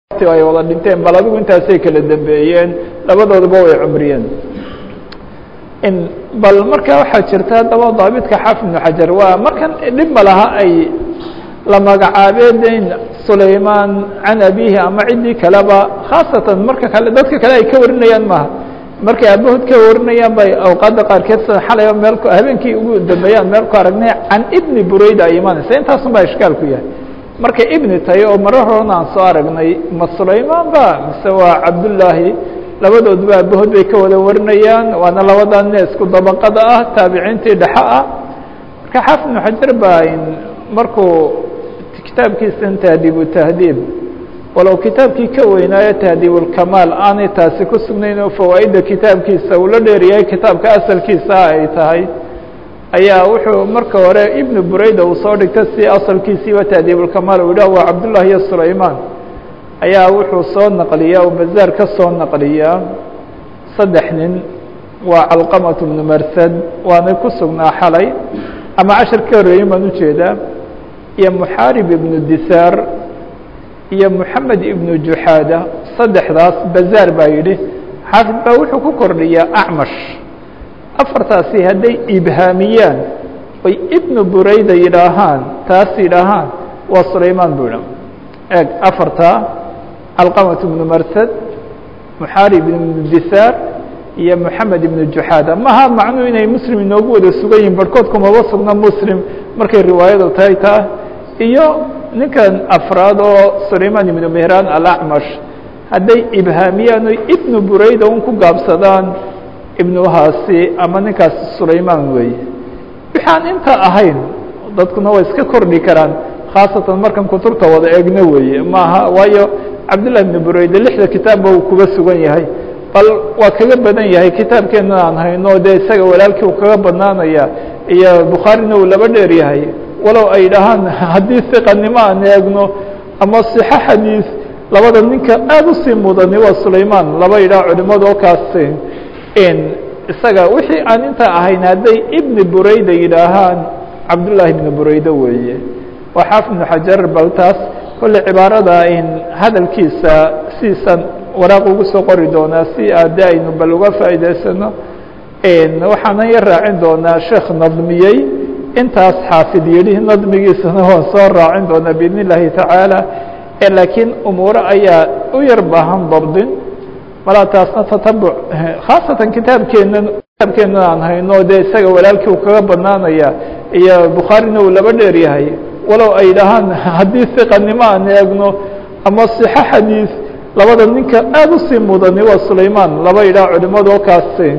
ay wada dhinteen bal adigu intaasay kala dambeeyeen labadooduba way cumriyeen bal marka waxaa jirta haddaba daabitka xaafid ibnu xajar waa markan dhib ma laha ay la magacaabeen sulayman can abihi ama ciddii kaleba khaasatan marka kale dadka kale ay ka warinayaan maaha markay aabahood ka warinayaan bay awqaadda qaarkeed sida xalayba meel habeenkii ugu dambeeyaan meel ku aragnay can ibni burayda ay imanaysa intaasun baa ishkaal ku yahay markay ibni tahay oo marar horena aan soo aragnay ma sulayman ba mise waa cabdullaahi labadooduba aabahood bay ka wada warinayaan waana labadan ine isku dabaqada ah taabiciintii dhexe ah marka xaafid ibnu xajar baa markuu kitaabkiisan tahdiibu tahdiib walow kitaabkii ka weynaayo tahdiibulkamaal aanay taasi ku sugnayn oo fawaa'idda kitaabkiisa uu la dheeryahay kitaabka asalkiisa ay tahay ayaa wuxuu marka hore ibnu burayda uu soo dhigta si asalkiisiiba tahdiibulkamaal uu yidhah waa cabdullah iyo sulayman ayaa wuxuu soo naqliyaa uu bazaar ka soo naqliyaa saddex nin waa calqamatu bnu marsad waanay ku sugnaa xalay ama cashar ka horreeyin baan ujeedaa iyo muxaarib ibnu disaar iyo moxamed ibnu juxaada saddexdaas bazaar baa yidhi xaafid baa wuxuu ku kordhiyaa acmash afartaasi hadday ibhaamiyaan oy ibnu burayda yidhaahaan taas yidhaahaan waa sulayman buu idha eeg afartaa calqamat ibnu marsad muxaarib ibnu disaar iyo moxamed ibnu juxaada maha macnuu inay muslim inoogu wada sugan yihin barhkood kumaba sugna muslim markay riwaayadu tahay taa iyo ninkan afraad oo sulayman ibnu mehraan alacmash hadday ibhaamiyaan oy ibnu burayda un ku gaabsadaan ibnuhaasi ama ninkaasi sulayman weeye waxaan inta ahayn dadkuna way iska kordhi karaan khaasatan markan kutubta wada eegno weeye maaha waayo cabdillah ibnu burayde lixda kitaabba uu kuga sugan yahay bal waa kaga badan yahay kitaabkeena aan hayno dee isaga walaalkii uu kaga badnaanaya iyo bukhaarina uu laba dheer yahay walow ay dhahaan haddii siqanimo aan eegno ama sixo xadiis labada ninka aada usii mudani waa sulayman laba yidhaah culimadu oo kaasi isaga wixii aan intaa ahayn hadday ibni burayda yidhaahaan cabdullaahi ibni burayde weeye waa xaafid ibnu xajar bal taas kolle cibaarada hadalkiisa siisan waraaq ugu soo qori doonaa si aade aynu bal uga faa'iidaysano waxaanan yar raacin doonaa sheekh nadmiyey intaas xaafid yidhi nadmigiisana waan soo raacin doonaa biidn illaahi tacaala laakiin umuuro ayaa u yar baahan dabdin malaa taasna tatabuc khaasatan kitaabkeenan kitaabkeenan aan hayno dee isaga walaalkii uu kaga badnaanaya iyo bukhaarina uu laba dheer yahay walow ay dhahaan haddii siqanimo aan eegno ama sixo xadiis labada ninka aada usii mudani waa sulayman laba yidhaah culimadu oo kaasi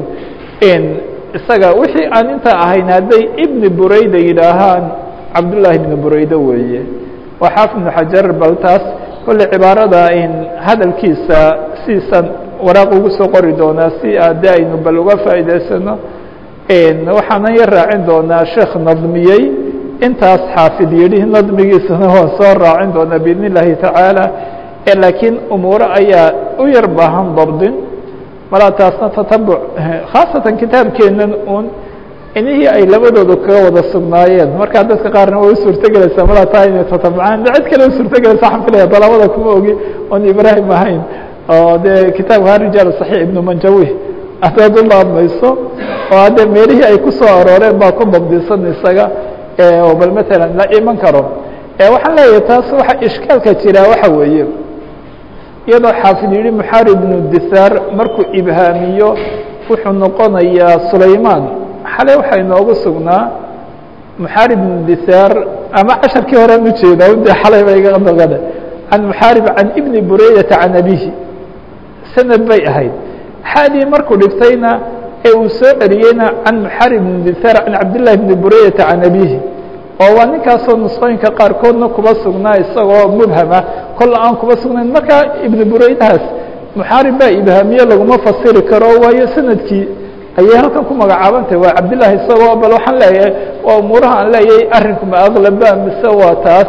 isaga wixii aan intaa ahayn hadday ibni burayda yidhaahaan cabdullaahi ibni burayde weeye waa xaafid ibnu xajar bal taas kolle cibaarada hadalkiisa siisan waraaq ugu soo qori doonaa si aade aynu bal uga faa'iidaysano waxaanan yar raacin doonaa sheekh nadmiyey intaas xaafid yidhi nadmigiisana waan soo raacin doonaa biidn illaahi tacaala laakiin umuuro ayaa u yar baahan dabdin malaa taasna tatabuc khaasatan kitaabkeenan un inihii ay labadooda kaga wada sugnaayeen markaa dadka qaarna way u suurtogelaysaa malaa taa inay tatabucaan de cid kale u suurtogelaysa waxaan filaya dalabada kuma ogi oon ibraahim ahayn oo dee kitaabka rijaal saxiix ibnu manjawi hadaad u laabmayso oo haddee meelihii ay ku soo arooreen baa ku dabdisan isaga oo bal matalan la iman karo waxaan leeyahay taas waxa ishkaalka jiraa waxa weeye iyadoo xaafid yihi muxaarib ibnu disaar markuu ibhaamiyo wuxuu noqonayaa sulayman xalay waxaa inoogu sugnaa muxaarib ibnu disaar ama casharkii horean ujeedaa de xalay ba iga noqone can muxaarib can ibni buraydata can abihi sanad bay ahayd xaadii markuu dhigtayna ee uu soo celiyeyna can muxaarib ibni disaar can cabdillahi ibni buraydata can abihi oo waa ninkaasoo nusqooyinka qaarkoodna kuba sugnaa isagoo mubhama kolla aan kuba sugnayn markaa ibnu buraydahaas muxaarib baa ibhaamiye laguma fasiri karo waayo sanadkii ayay halkan ku magacaabantahay waa cabdillahi isagoo bal waxaan leeyahay waa umuuraha aan leeyahay arrinku ma aqlaba mise waa taas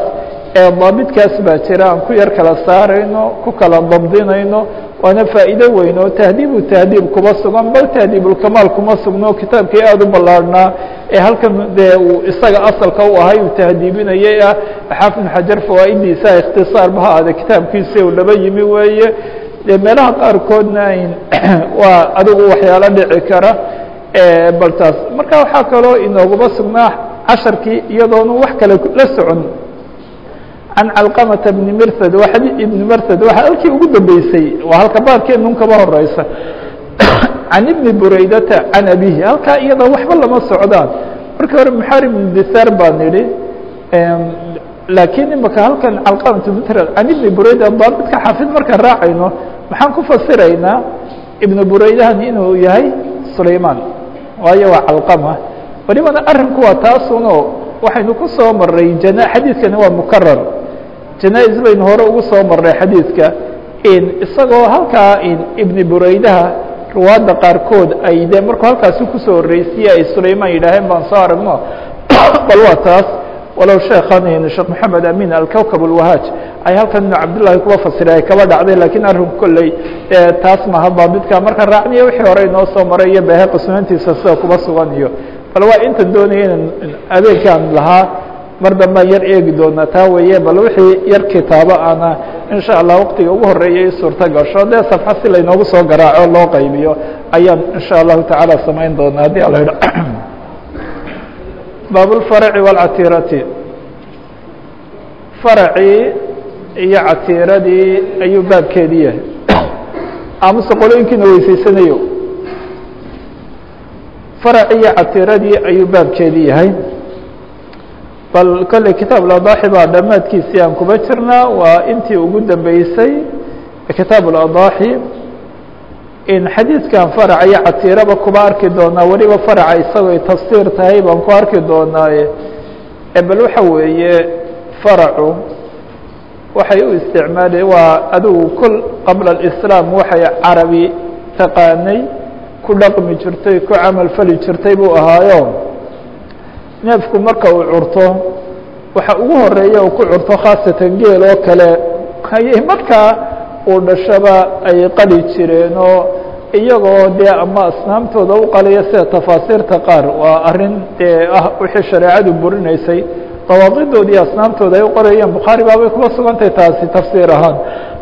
ee daabitkaas baa jira aan ku yar kala saarayno ku kala dabdinayno waana faa'iido weyn oo tahdiibu tahdiib kuma sugan bal tahdiibulkamaal kuma sugno kitaabkii aada u ballaarhnaa ee halkan dee uu isaga asalka u ahay uu tahdiibinayay ah xaafid xajar fawaa'idiisa ikhtisaarba ha aade kitaabkiisi uu laba yimi weeye dee meelaha qaarkoodna ayn waa adigu waxyaalo dhici kara bal taas marka waxaa kaloo inooguma sugnaa casharkii iyadoonu wax kale la socon can calqamata bni mirhad waa xadii ibni mirhad waa halkii ugu dambeysay waa halka baarkeenun kaba horeysa can ibni buraydata can abihi halkaa iyada waxba lama socdaan markii hore muxarib ibn disaar baan idhi laakiin imaka halkan calqamat mirhad can ibni burayda daabidka xaafid markaan raacayno maxaan ku fasiraynaa ibnu buraydahan inuu yahay sulayman waayo waa calqama welibana arrinku waa taasuno waxaynu ku soo maray jana xadiidkani waa mukarar janaa-is baynu hore ugu soo marnay xadiidka isagoo halkaa ibni buraydaha ruwaadda qaarkood ay de markuu halkaasi kusoo horreysiyey ay sulayman yidhaaheen baan soo aragno bal waa taas walow sheekan sheekh maxamed amin alkowkab alwahaaj ay halkan ibnu cabdillahi kuba fasiray ay kaba dhacday lakiin arrinku kolley taas maha daabidka marka raacniyo wixii hore inoo soo maray iyo beheqa sunantiisa sida kuba sugan iyo bal waa intan doonaya inan adeegkaan lahaa mar dambaan yar eegi doonaa taa weeye bal wixii yar kitaabo ana insha allah waqtiga ugu horeeya i suurto gasho dee safxa si laynoogu soo garaaco loo qaybiyo ayaan insha allahu tacaala samayn doonaa haddii ala idho baab اlfaraci wاlcatiirati faracii iyo catiiradii ayuu baabkeedii yahay amase qolooyinkiina weyseysanayo faracii iyo catiiradii ayuu baabkeedii yahay bal kolley kitaab اladaaxi baa dhammaadkiisii aan kuba jirnaa waa intii ugu dambeysay kitaab اladaaxi in xadiidkan faraca iyo catiiraba kuba arki doonaa weliba faraca isagoo tafsiir tahay baan ku arki doonaaye bal waxa weeye faracu waxay u isticmaala waa adigu kol qabla اlislaam waxay carabi taqaanay ku dhaqmi jirtay ku camal fali jirtay buu ahaayo neefku marka uu curto waxa ugu horeeya uu ku curto khaasatan geel oo kale ayay markaa uu dhashaba ay qali jireen oo iyagoo dee ama asnaamtooda u qaliya sida tafaasiirta qaar waa arrin dee ah wixii shareecadu burinaysay dawaaqidoodii asnaamtooda ay u qorayeen bukhaari baabay kuba sugantahay taasi tafsiir ahaan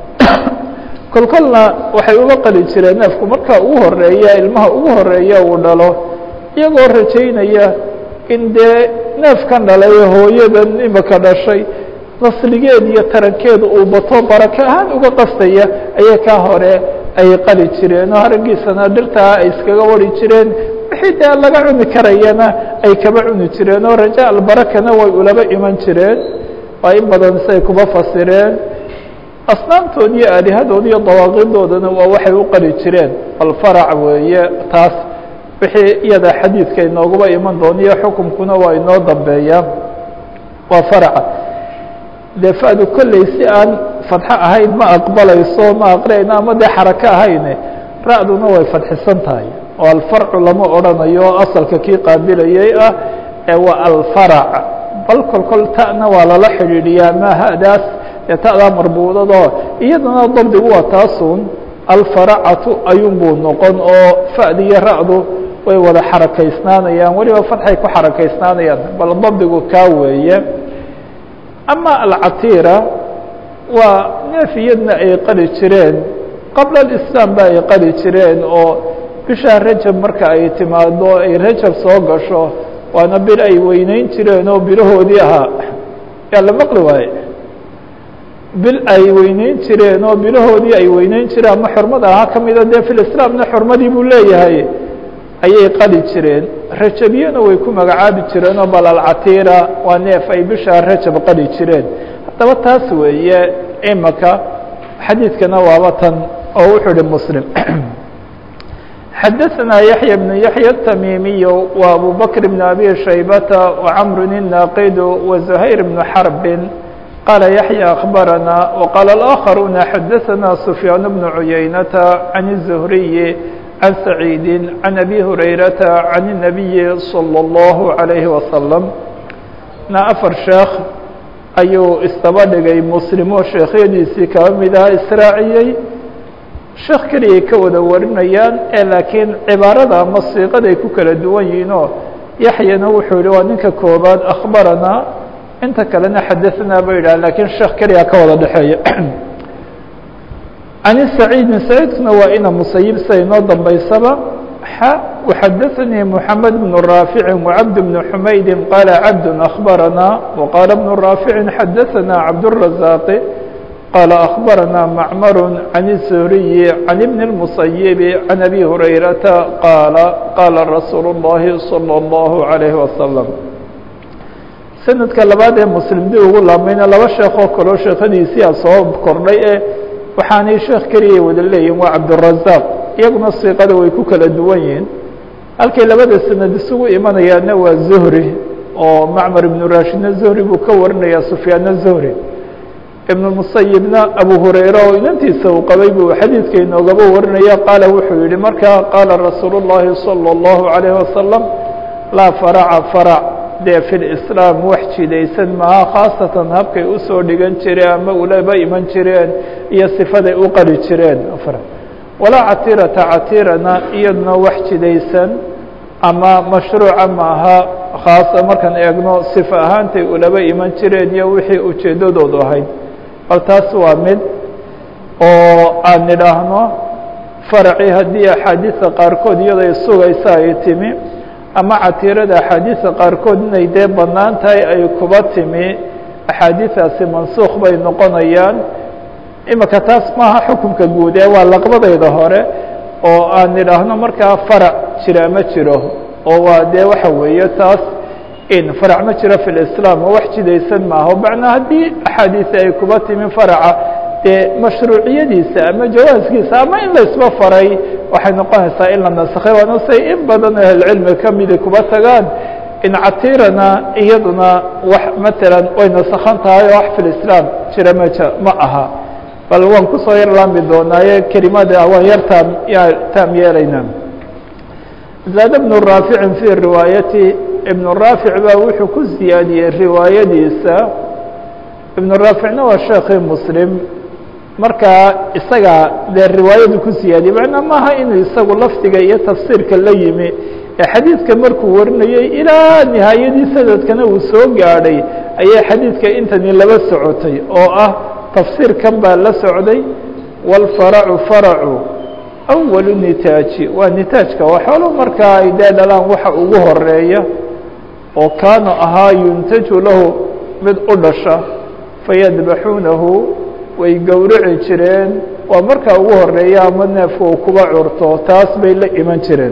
kol kolna waxay uga qali jireen neefku marka ugu horeeya ilmaha ugu horeeya uu dhalo iyagoo rajaynaya in dee neefkan dhalay hooyadan imika dhashay nasligeed iyo tarankeedu uu bato barake ahaan uga qastaya ayay kaa hore ay qali jireen oo haraggiisana dhirtaa ay iskaga wari jireen wixii dee laga cuni karayana ay kaba cuni jireen oo raja albarakana way ulaba iman jireen waa in badan siay kuba fasireen asnaamtood iyo aalihadood iyo dawaaqidoodana waa waxay u qali jireen bal farac weeye taas wixii iyada xadiidka inooguba iman doona iyo xukumkuna waa inoo dambeeya waa faraca dee fadu kolley si aan fadxo ahayn ma aqbalayso ma aqriyayno ama dee xarako ahayne ra-duna way fadxisan tahay oo alfarcu lama odrhanayo oo asalka kii qaabilayay ah ee waa alfarac bal kol kol ta'na waa lala xidhiidhiyaa ma hadaas ee ta'daa marbuudadoo iyadana dabdigu waa taasun alfaracatu ayuun buu noqon oo fa'di iyo ra-du way wada xarakaysnaanayaan weliba fadxay ku xarakaysnaanayaan bal dabdigu kaa weeye ama alcatiira waa neef iyadna ay qali jireen qabla alislaam ba ay qali jireen oo bishaa rajab marka ay timaado ay rajab soo gasho waana bil ay weyneyn jireen oo bilahoodii ahaa yaa la maqli waaye bil ay weyneyn jireen oo bilahoodii ay weyneyn jireen ama xurmada ahaa ka mida dee filislaamna xurmadii buu leeyahay ayay qali jireen rajabiyana way ku magacaabi jireen oo bal alcatiira waa neef ay bishaa rajab qali jireen haddaba taas weeye imaka xadiidkana waaba tan oo wuxuu hi mslim xadaثna yaحyى بن yaحyى التmimiy و abu bكر بن abي شhaybةa وcمr الناqd وزhayر بن xرب qال yaحyى أخbarana وqال الآخرuna xadaثna سفyاan بن عuyaynة عن الزهriي عن سعيid عن أbي هurayرaةa عن النبي صلى الله عليه وسلم na أفر sheekh ayuu isdaba dhigay muslim oo sheekhyadiisii kaba mid aha israaciyey sheekh keliyay ka wada warinayaan ee laakiin cibaarada ama siiqaday ku kala duwan yihiin oo yaxyana wuxuu yihi waa ninka koobaad akhbaranaa inta kalena xadaanaa ba yidhah lakiin sheekh keliya ka wada dhexeeya can saciidin saciidkuna waa ina musayib sida inoo dambaysaba xa وxadaثnii mحamed بن raafici وcabd بن xumaydi qaala cabd أخbaranaa وqaala بن raafici xadaثna cabdالرaزاaqi qaala أخbaranaa macmar can الزhriyi can ibn الmusayibi can abi hurayrata qaala qaala rasuul الlahi salى الlahu عalayه wasalam sanadka labaad ee muslim dib ugu laamayna laba sheekoo kaloo sheekadiisia soo kordhay ee waxaanay sheekh keliyay wada leeyihin waa cabdالرaزاq iyaguna siiqada way ku kala duwan yihiin halkay labada sanad isugu imanayaana waa zuhri oo macmar ibnu rashidna zuhri buu ka warinaya sufyaanna zuhri ibn musayibna abu hurayra oo inantiisa uu qabay buu xadiidka inoogaba warinaya qaala wuxuu yihi markaa qaala rasuul الlahi salى الlahu عalayه wasalam laa faraca farac dee fi lislaam wax jidaysan maha khaasatan habkay usoo dhigan jireen ama ulaba iman jireen iyo sifaday u qari jireen walaa catirata catirana iyaduna wax jidaysan ama mashruuca maaha khaasa markaan eegno sifa ahaantay ulaba iman jireen iyo wixii ujeeddadoodu ahayd bal taas waa mid oo aan nidhaahno faracii haddii axaadiisa qaarkood iyadoo sugaysa ay timi ama catirada axaadiisa qaarkood inay dee bannaan tahay ay kuba timi axaadiisaasi mansuukh bay noqonayaan imika taas maaha xukunka guud ee waa laqbadayda hore oo aan nidhaahno markaa farac jira ma jiro oo waa dee waxa weeye taas in farac ma jiro fi lislaam oo wax jidaysan maaha macnaa haddii axaadiisi ay kuba timi faraca dee mashruuciyadiisa ama jawaaskiisa ama in laysba faray waxay noqonaysaa in la nasakhay waana say in badan oo ahlcilmi kamida kuba tagaan in catirana iyaduna wax matalan way nasakhan tahay oo wax fi lislaam jira ma ma aha bal waan kusoo yar laami doonaaye kelimada waan yar taam taam yeelaynaa zaad bnu raaficin fii riwaayati ibnu raafic baa wuxuu ku siyaadiyey riwaayadiisa ibnu raaficna waa sheekii muslim markaa isaga dee riwaayadu ku siyaadiyey macnaa maaha inuu isagu lafdiga iyo tafsiirka la yimi ee xadiidka markuu warinayey ilaa nihaayadii sanadkana uu soo gaadhay ayay xadiidka intani laba socotay oo ah tafsiirkan baa la socday wاlfaracu faracu awalu nitaaji waa nitaajka waa xoolo markaa ay dee dhalaan waxa ugu horeeya oo kaanu ahaa yuntaju lahu mid u dhasha fayadbaxuunahu way gowraci jireen waa markaa ugu horeeya ama neefka uu kuba curto taas bay la iman jireen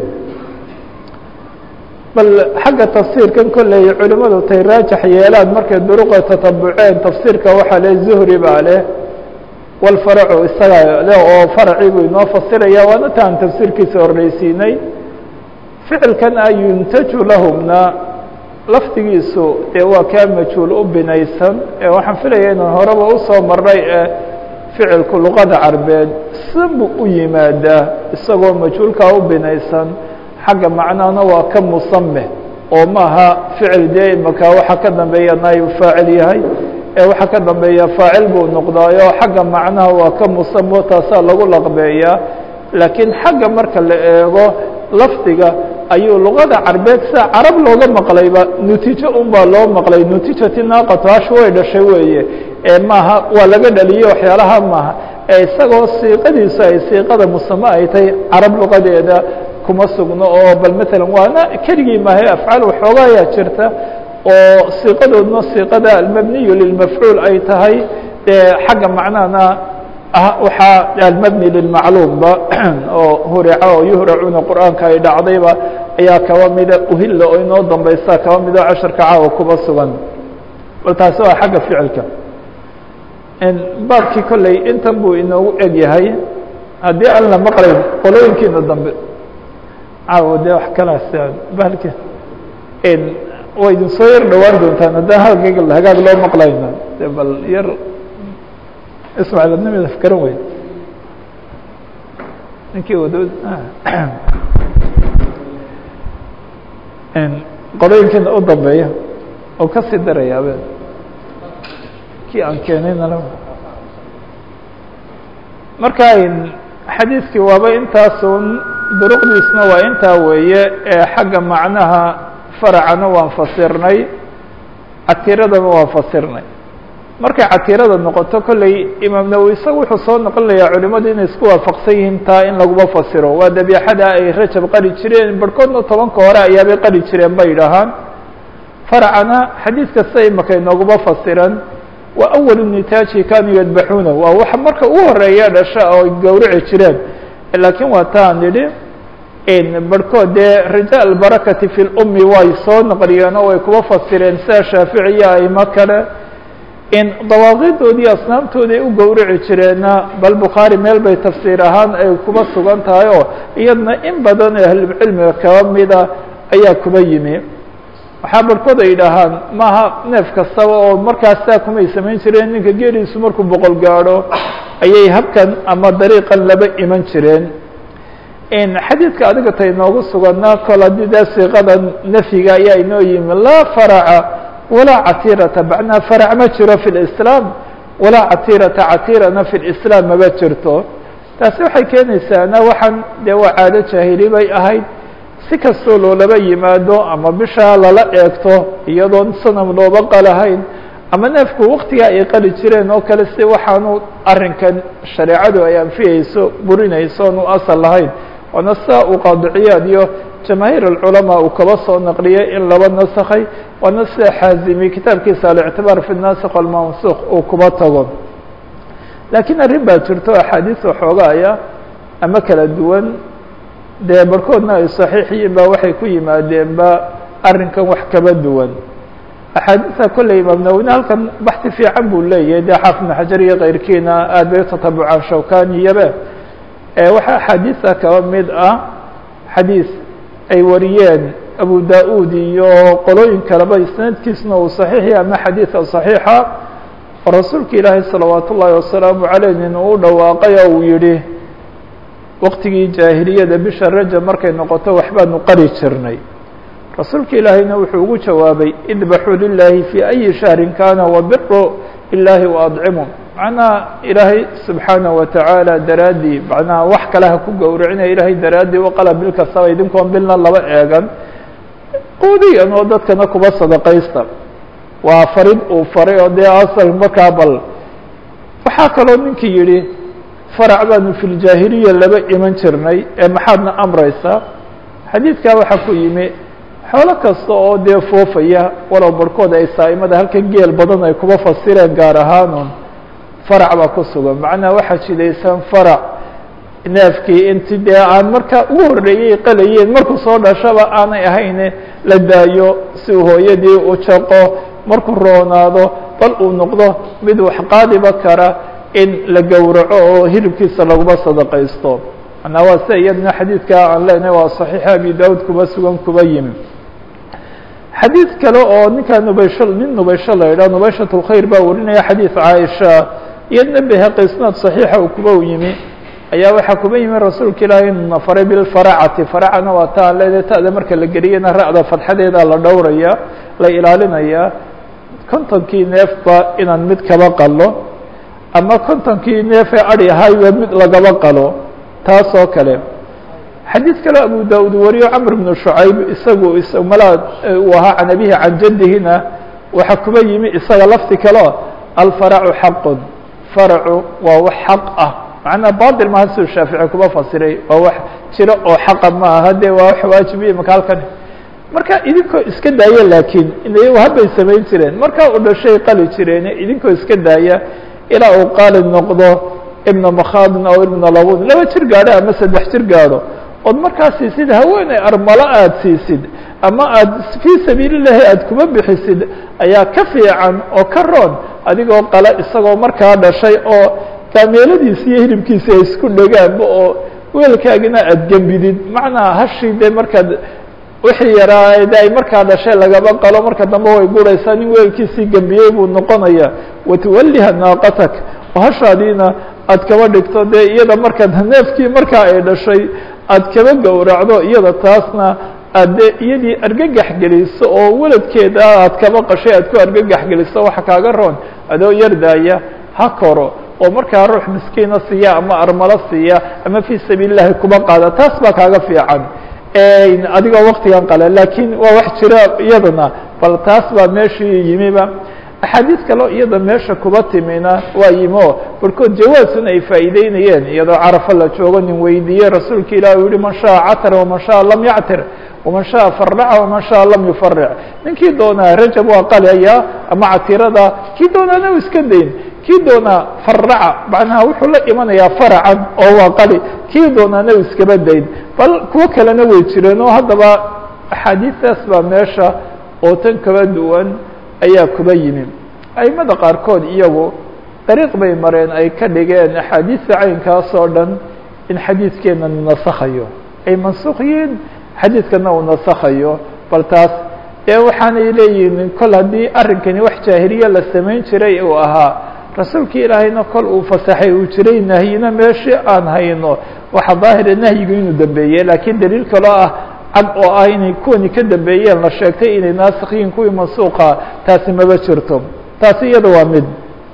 bal xagga tafsiirkan kolley culimadu tay raajax yeelaan markay duruqa tatabuceen tafsiirka waxaa le zuhri baa leh walfaracu isaga le oo faracii buu inoo fasiraya waana taan tafsiirkiisa horreysiinay ficilkan a yuntaju lahumna lafdigiisu dee waa kaa majhuul u binaysan ee waxaan filaya inaan horeba usoo maray ee ficilku luqada carbeed sibu u yimaadaa isagoo majhuulkaa u binaysan xagga macnahana waa ka musame oo maaha ficil dee imaka waxa ka dambeeya naaib faacil yahay ee waxa ka dambeeya faacil buu noqdaayo xagga macnaha waa ka musamo taasaa lagu laqbeeyaa laakiin xagga marka la eego lafdiga ayuu luqada carbeed sida carab looga maqlayba nutiijo un baa loo maqlay nutiijati naaqatu hash way dhashay weeye ee maaha waa laga dhaliye waxyaalaha maaha ee isagoo siiqadiisu ay siiqada musame ay tahay carab luqadeeda kuma sugno oo bal matalan waana keligii maahe afcaal waxooga ayaa jirta oo siiqadoodna siiqada almabniyu lilmafcuul ay tahay dee xagga macnahana waxaa almabni lilmacluumba oo hurica oo yuhracuna qur'aanka ay dhacdayba ayaa kaba mida uhilla oo inoo dambaysa kaba mido casharka caawa kuba sugan bal taasi waa xagga ficilka baabkii kolley intan buu inoogu eg yahay haddii aan la maqlayn qolooyinkiina dambe caawa dee wax kalaas bahalka way idin soo yar dhawaan doontaan haddaan halkayga hagaag loo maqlayna de bal yar ismaaciil adnimida fkaran wey ninkii wado qolooyinkiina u dambeeya oo kasii daraya abeen kii aan keenayna marka xadiidkii waaba intaasun duruqdiisna waa intaa weeye ee xagga macnaha faracana waan fasirnay catiiradana waan fasirnay markay catiirada noqoto kolley imaam nawowi isaga wuxuu soo noqonayaa culimadu inay isku waafaqsan yihiin taa in laguma fasiro waa dabiixada ay rajab qari jireen barhkoodna tobanka hore ayaabay qari jireen bay idhahaan faracana xadiid kasta imaka inooguma fasiran waa awalu nitaaji kanuu yadbaxuuna waa wax marka ugu horeeya dhasha oo gowrici jireen laakiin waa taan nidhi barhkood dee raja albarakati fi lummi way soo naqliyeen oo way kuba fasireen sida shaaficiya aimo kale in dawaaqidoodii asnaamtoodi ay u gowrici jireenna bal bukhaari meel bay tafsiir ahaan ay kuba sugan tahay oo iyadna in badan oo ahlulcilmiga kaba mida ayaa kuba yimi waxaa barhkood ay yidhaahaan maaha neef kastaba oo markaas saa kumay samayn jireen ninka geeliisu markuu boqol gaadho ayay habkan ama dariiqan laba iman jireen xadiidka adiga tay noogu suganaa kol haddii dee siiqada nafyiga ayaa inoo yimi laa faraca walaa catiirata macnaa farac ma jiro fi lislaam walaa catiirata catiirana fi lislaam maba jirto taasi waxay keenaysaana waxaan dee waa caado jaahili bay ahayd si kastoo loolaba yimaado ama bishaa lala eegto iyadoon sanam looba qalahayn ama neefku waktigaa ay qali jireen oo kale si waxaanu arrinkan shareecadu ay anfiyeyso burinayso oon u asal lahayn waana sidaa uu qaadiciyaad iyo jamaahiir alculamaa uu kaba soo naqliyay in laba nasakhay waana sida xaazimi kitaabkiisa alictibaar fi nasikh walmansukh uu kuba tago laakiin arrin baa jirto axaadiis waxoogaaya ama kala duwan dee barhkoodna ay saxiix yihiin ba waxay ku yimaadeenba arrinkan wax kaba duwan axaadiisa kolley imaam nawine halkan baxti fiican buu leeyahay dee xaafid ibn xajar iyo keyrkiina aad bay utatabucaan shawkaniyabe waxaa axaadiisa kaba mid ah xadiis ay wariyeen abu da-ud iyo qolooyin kaleba isnaadkiisna uu saxiixya ama xadiida saxiixa oo rasuulka ilaahay salawaat ullaahi wasalaamu caleyh nin uu dhawaaqay oo uu yihi waqtigii jaahiliyada bisha rajab markay noqoto waxbaanu qari jirnay rasuulka ilaahayna wuxuu ugu jawaabay idbaxuu lilaahi fii ayi shahrin kana wabiru ilaahi waadcimu macnaha ilaahay subxaanaه watacaala daraaddii macnaha wax kale ha ku gowracinaya ilaahay daraaddii waqala bil kastaba idinkoon bilna laba eegan quudiyan oo dadkana kuba sadaqaysta waa farid uu faray oo dee asal markaa bal waxaa kaloo ninkii yihi farac baanu fi ljaahiliya laba iman jirnay ee maxaadna amraysaa xadiidkaa waxaa ku yimi xoolo kasta oo dee foofaya walow barhkood ay saa'imada halkan geel badan ay kuba fasireen gaar ahaanun farac baa ku sugan macnaha waxaa jidaysan farac neefkii inti dee aan markaa ugu horreeyey qalayeen markuu soo dhashaba aanay ahayne la daayo si uu hooyadii u jaqo markuu roonaado bal uu noqdo mid wax qaadiba kara in la gowraco oo hilibkiisa laguma sadaqaysto manaa waa sida iyadna xadiidkaa aan leenahay waa saxiixa abi daud kuba sugan kuba yimi xadiid kale oo ninkaa nubaysho nin nubaysho la idhaha nubayshat lkhayr baa warinaya xadiid caaisha iyadna behaqi isnaad saxiixa uu kuba yimi ayaa waxaa kuba yimi rasuulka ilaahay inuna faray bilfaracati faracana waa ta aan leedahay ta'da marka la geliyana ra'da fadxadeeda la dhowraya la ilaalinaya kontonkii neefba inaan mid kaba qalo ama kontonkii neefee adi ahayba mid lagaba qalo taas oo kale xadiid kale abu da-ud wariyo camr bnu shucayb isagu malaa uu ahaa can abihi can jaddihina waxaa kuba yimi isaga lafti kaleo alfaracu xaqun faracu waa wax xaq ah macnaa batil maha siduu shaafici kuba fasiray waa wax jiro oo xaqa ma aha dee waa wax waajibiya maka halkan marka idinkoo iska daaya laakiin habbay samayn jireen markaa u dhashay qali jireen idinkoo iska daaya ilaa uu qaali noqdo ibna makhadin aw ibna labun laba jir gaadho ama saddex jir gaadho ood markaa siisid haweeney armalo aada siisid ama aada fii sabiili llahi aada kuma bixisid ayaa ka fiican oo ka roon adigoo qale isagoo markaa dhashay oo kaameeladiisi iyo hilibkiisi ay isku dhegaanba oo weelkaagina aada gembidid macnaa hashii dee markaad wixii yaraa de ay markaa dhashay lagaba qalo marka dambe way guraysaa nin weelkiisii gembiyey buu noqonaya watuwalliha naaqatak oo hashaadiina aad kaba dhigto dee iyada markaad neefkii markaa ay dhashay aad kaba gowracdo iyada taasna aad dee iyadii argagax geliso oo weladkeeda aad kaba qashay aad ku argagax geliso waxa kaaga roon adoo yardaaya ha koro oo markaa ruux miskiina siiya ama armalo siiya ama fii sabiil llahi kuba qaada taas baa kaaga fiican adigoo waktigan qale lakiin waa wax jira iyadana bal taas baa meeshii yimiba axaadiis kaleo iyada meesha kuba timina waa yimo barkood jawaasun ay faa'iideynayeen iyadoo carafa la joogo nin weydiiyey rasuulka ilah u yihi man shaءa catar waman shaءa lam yactir waman shaءa faraca waman shaءa lam yufaric ninkii doonaa rajab waa qalaya ama catirada kii doonaana u iska dayn kii doonaa faraca macnaha wuxuu la imanayaa faracan oo waa qali kii doonaana u iskaba dayn bal kuwo kalena way jireen oo haddaba axaadiistaas baa meesha oo tan kaba duwan ayaa kuba yimi aimada qaarkood iyagu dariiq bay mareen ay ka dhigeen axaadiista caynkaas oo dhan in xadiidkeena nasakhayo ay mansuuq yihiin xadiidkana uu nasakhayo bal taas ee waxaanay leeyihin kol haddii arrinkani wax jaahiliye la samayn jiray uu ahaa rasuulkii ilaahayna kol uu fasaxay uu jiray nahyina meeshii aan hayno waxa daahira nahyigu inuu dambeeyey laakiin daliil kaloo ah cad oo ah inay kuwani ka dambeeyeen la sheegtay inay naasikhiin kuwii mansuuqa taasi maba jirto taasi iyada waa mid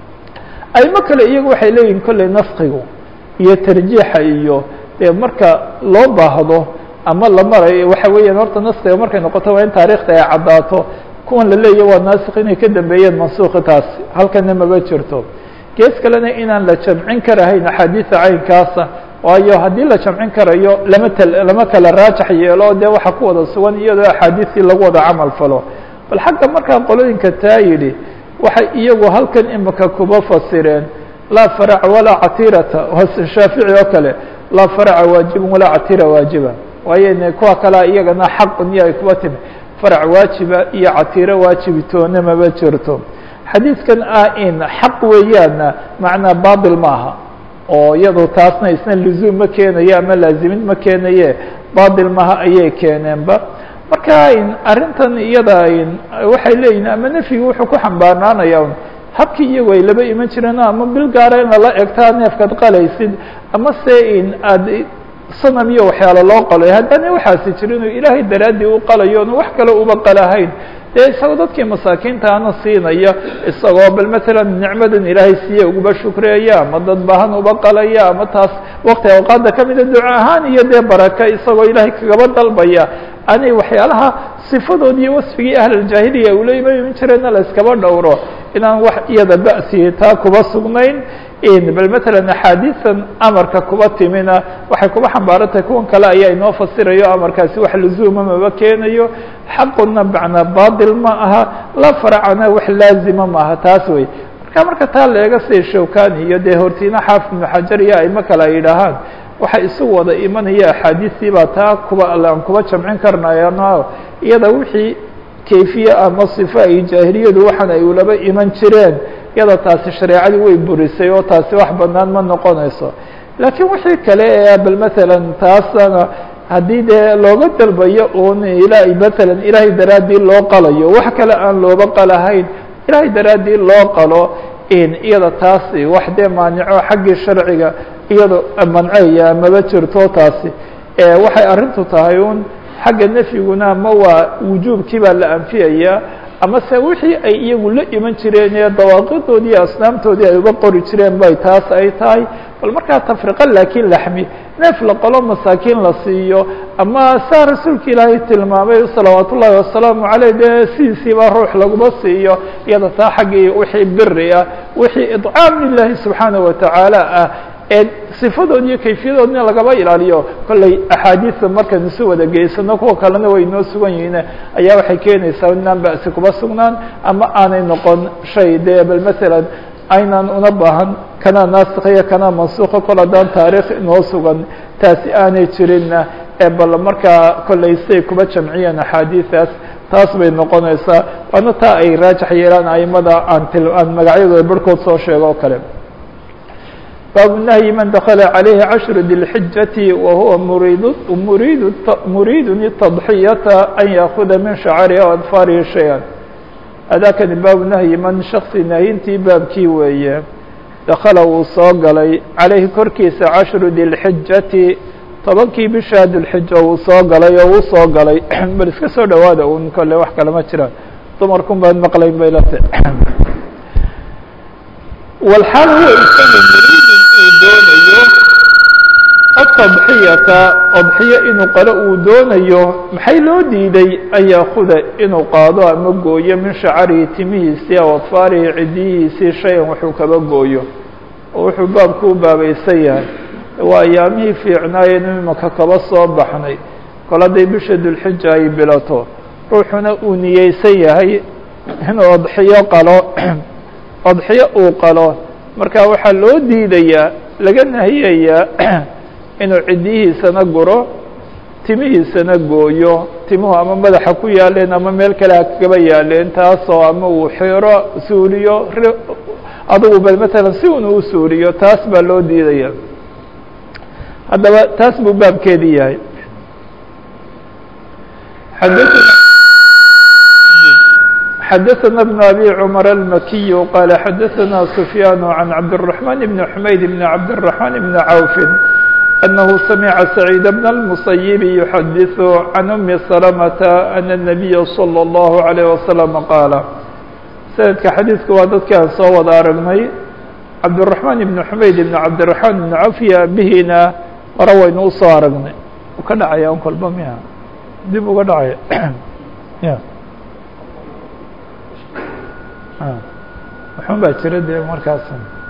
aymo kale iyagu waxay leeyihin kolley naskigu iyo tarjiixa iyo dee marka loo baahdo ama la marayo waxa weeyaan horta naskiga markay noqoto waa in taarikhda ay caddaato kuwan la leeyahy waa naasik inay ka dambeeyeen mansuuqi taasi halkana maba jirto gees kalena inaan la jamcin karahayn axaadiisa caynkaasa waayo haddii la jamcin karayo lama t lama kala raajax yeelo dee waxa ku wada sugan iyadoo axaadiistii lagu wada camal falo bal xagga markaa qolooyinka taa yidhi waxay iyagu halkan imika kuba fasireen laa faraca walaa catirata shaafici oo kale laa faraca waajiban walaa catira waajiba waayo kuwa kalea iyagana xaqun iyo ay kuba timi farac waajiba iyo catiro waajibitoona maba jirto xadiidkan ah in xaq weeyaana macnaa batil maaha oo iyado taasna isna luzuum ma keenayo ama laazimin ma keenaye batil maha ayay keeneenba marka arrintan iyada waxay leeyihin ama nefyigu wuxuu ku xambaarnaanaya habkii iyagu ay laba iman jireen ama bil gaara in lala egtaa neefkaad qalaysid ama se in aad sanam iyo waxyaalo loo qalay haddana waxaasi jira inuu ilaahay daraaddii u qalayo onu wax kale uba qalahayn dee isagoo dadkii masaakiinta ana siinaya isagoo bal matalan nicmadan ilaahay siiye uguba shukreeya ama dad bahan uba qalaya ama taas wakti awqaadda kamida duco ahaan iyo dee baraka isagoo ilaahay kagaba dalbaya anay waxyaalaha sifadood iyo wasfigii ahluljaahiliya ula iman jireenna la iskaba dhowro inaan wax iyada ba'si taa kuba sugnayn bal matalan axaadiisan amarka kuba timina waxay kuba xambaarantahay kuwan kale ayaa inoo fasirayo amarkaasi wax luzuuma maba keenayo xaquna macnaa batil ma aha la faracana wax laazima maaha taas wey marka marka taa leega sida shawkani iyo dee hortiina xaafid ibnu xajar iyo aimo kale ay yidhaahaan waxa isu wada imanaya axaadiistii baa taa kuba aan kuba jamcin karnayano iyada wixii kayfiye ama sifo ay jaahiliyadu waxaan ay ulaba iman jireen iyada taasi shareecadii way burisay oo taasi wax banaan ma noqonayso laakiin wixii kale ee bal matalan taasana haddii dee looga dalbayo un ila matalan ilaahay daraaddii loo qalayo wax kale aan looba qalahayn ilaahay daraaddii loo qalo iyada taasi wax dee maanico xaggii sharciga iyado manceya maba jirto taasi waxay arrintu tahay un xagga nefyiguna ama waa wujuubkii baa la anfiyaya ama se wixii ay iyagu la iman jireen ee dawaaqidoodii iyo asnaamtoodii ay uga qori jireen bay taas ay tahay bal markaa tafriqa laakiin laxmi neef la qolo masaakiin la siiyo ama saa rasuulka ilaahay tilmaamay salawaat ullaahi wasalaamu caleyh dee sidiisiiba ruux laguma siiyo iyada taa xaggii wixii biri ah wixii idcaam lilahi subxaanaه watacaala ah ee sifadood iyo kayfiyadoodna lagaba ilaaliyo kolley axaadiisa markaan isu wada geysano kuwa kalena way inoo sugan yihiin ayaa waxay keenaysaa inaan ba'si kuba sugnaan ama aanay noqon shay dee bal masalan aynaan una baahan kanaa naasikhiya kanaa mansuuka kol haddaan taariikh inoo sugan taasi aanay jirinna ee bal markaa kolley siay kuba jamciyeen axaadiidaas taas bay noqonaysaa waana taa ay raajax yeelaan aimada aan til aan magacyadooda barhkood soo sheego o kale baabu nahyi man dakala calayhi cashru dilxijati wahuwa muriid muriid muriidun tadxiyata an yaakuda min shacarihi o adfaarihi shay-an adaakani baabu nahyi man shaksi nahyintii baabkii weeye dakala wuu soo galay calayhi korkiisa cashru dilxijati tobankii bisha dulxija uu soo galay oo uu soo galay bal iska soo dhawaada un kole wax kale ma jiraan dumarkun baan maqlayn bay late walxaal huwa isaga muriidin uu doonayo atadxiyata adxiyo inuu qalo uu doonayo maxay loo diiday an yaakuda inuu qaado ama gooyo min shacarihi timihiisii aw adfaarihi cidiyihiisii shay-an wuxuu kaba gooyo oo wuxuu baabku u baabaysan yahay waa ayaamihii fiicnaayeen imaka kaba soo baxnay kol hadday bisha dulxija ay bilato ruuxuna uu niyeysan yahay inuu adxiyo qalo adxiyo uu qalo marka waxaa loo diidayaa laga nahiyayaa inuu cidiyihiisana guro timihiisana gooyo timuhu ama madaxa ku yaaleen ama meel kale ha kaba yaaleen taasoo ama uu xiro suuliyo adugu bal matalan si un uu suuliyo taas baa loo diidaya haddaba taas buu baabkeedii yahay xadaثna بن أbي cمر الmkiي qال xadaثna سفyاn عن cabdالرحمن بن حmayd بن cabdالرحمن بن عوف أنه سمع سعيد بن المسيب يحدث عن أم سلمة أن النبي صلى الله عليه وسلم قال سندka xadيiثka waa dadki aan soo wada aragnay cabdالرحمن بن حmayd بن cabdالرحمن بن عوف bihina hore waynu usoo aragnay u ka dhacaya un kolba miya dib uga dhacaya ya waxun baa jira dee markaas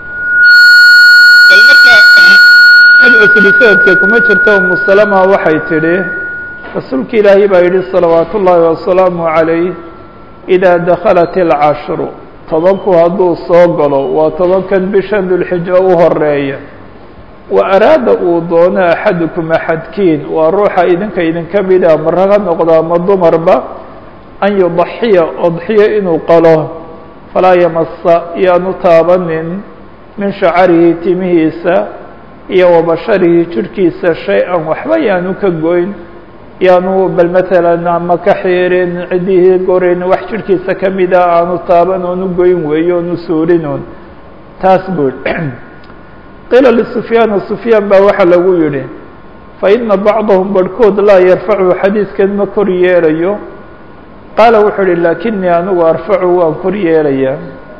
bal marka cid cusbi sanadka kuma jirto umu salama waxay tidhi rasuulka ilaahay baa yidhi salawaat ullaahi wasalaamu عalayh إidaa dakhalat اlcashru tobanku hadduu soo galo waa tobankan bisha dulxijo u horeeya wa araada uu doono axadukum axadkiin waa ruuxa idinka idinka mida ama rag ha noqdo ama dumarba an yudaxiya odxiyo inuu qalo falaa yamasa yaanu taabanin min shacarihi timihiisa iyo wa basharihi jirhkiisa shay-an waxba yaanu ka goyn yaanu bal matalan ama ka xiirin ciddihii gorin wax jirhkiisa kamida aanu taaban oonu goyn weeyo oonu suurinoon taas buu qiila lisufyaana sufyaan baa waxaa lagu yidhi fa ina bacdahum barhkood laa yarfacu xadiidkan ma kor yeelayo qaala wuxuu ihi laakinii anigu arfacu waan kor yeelayaa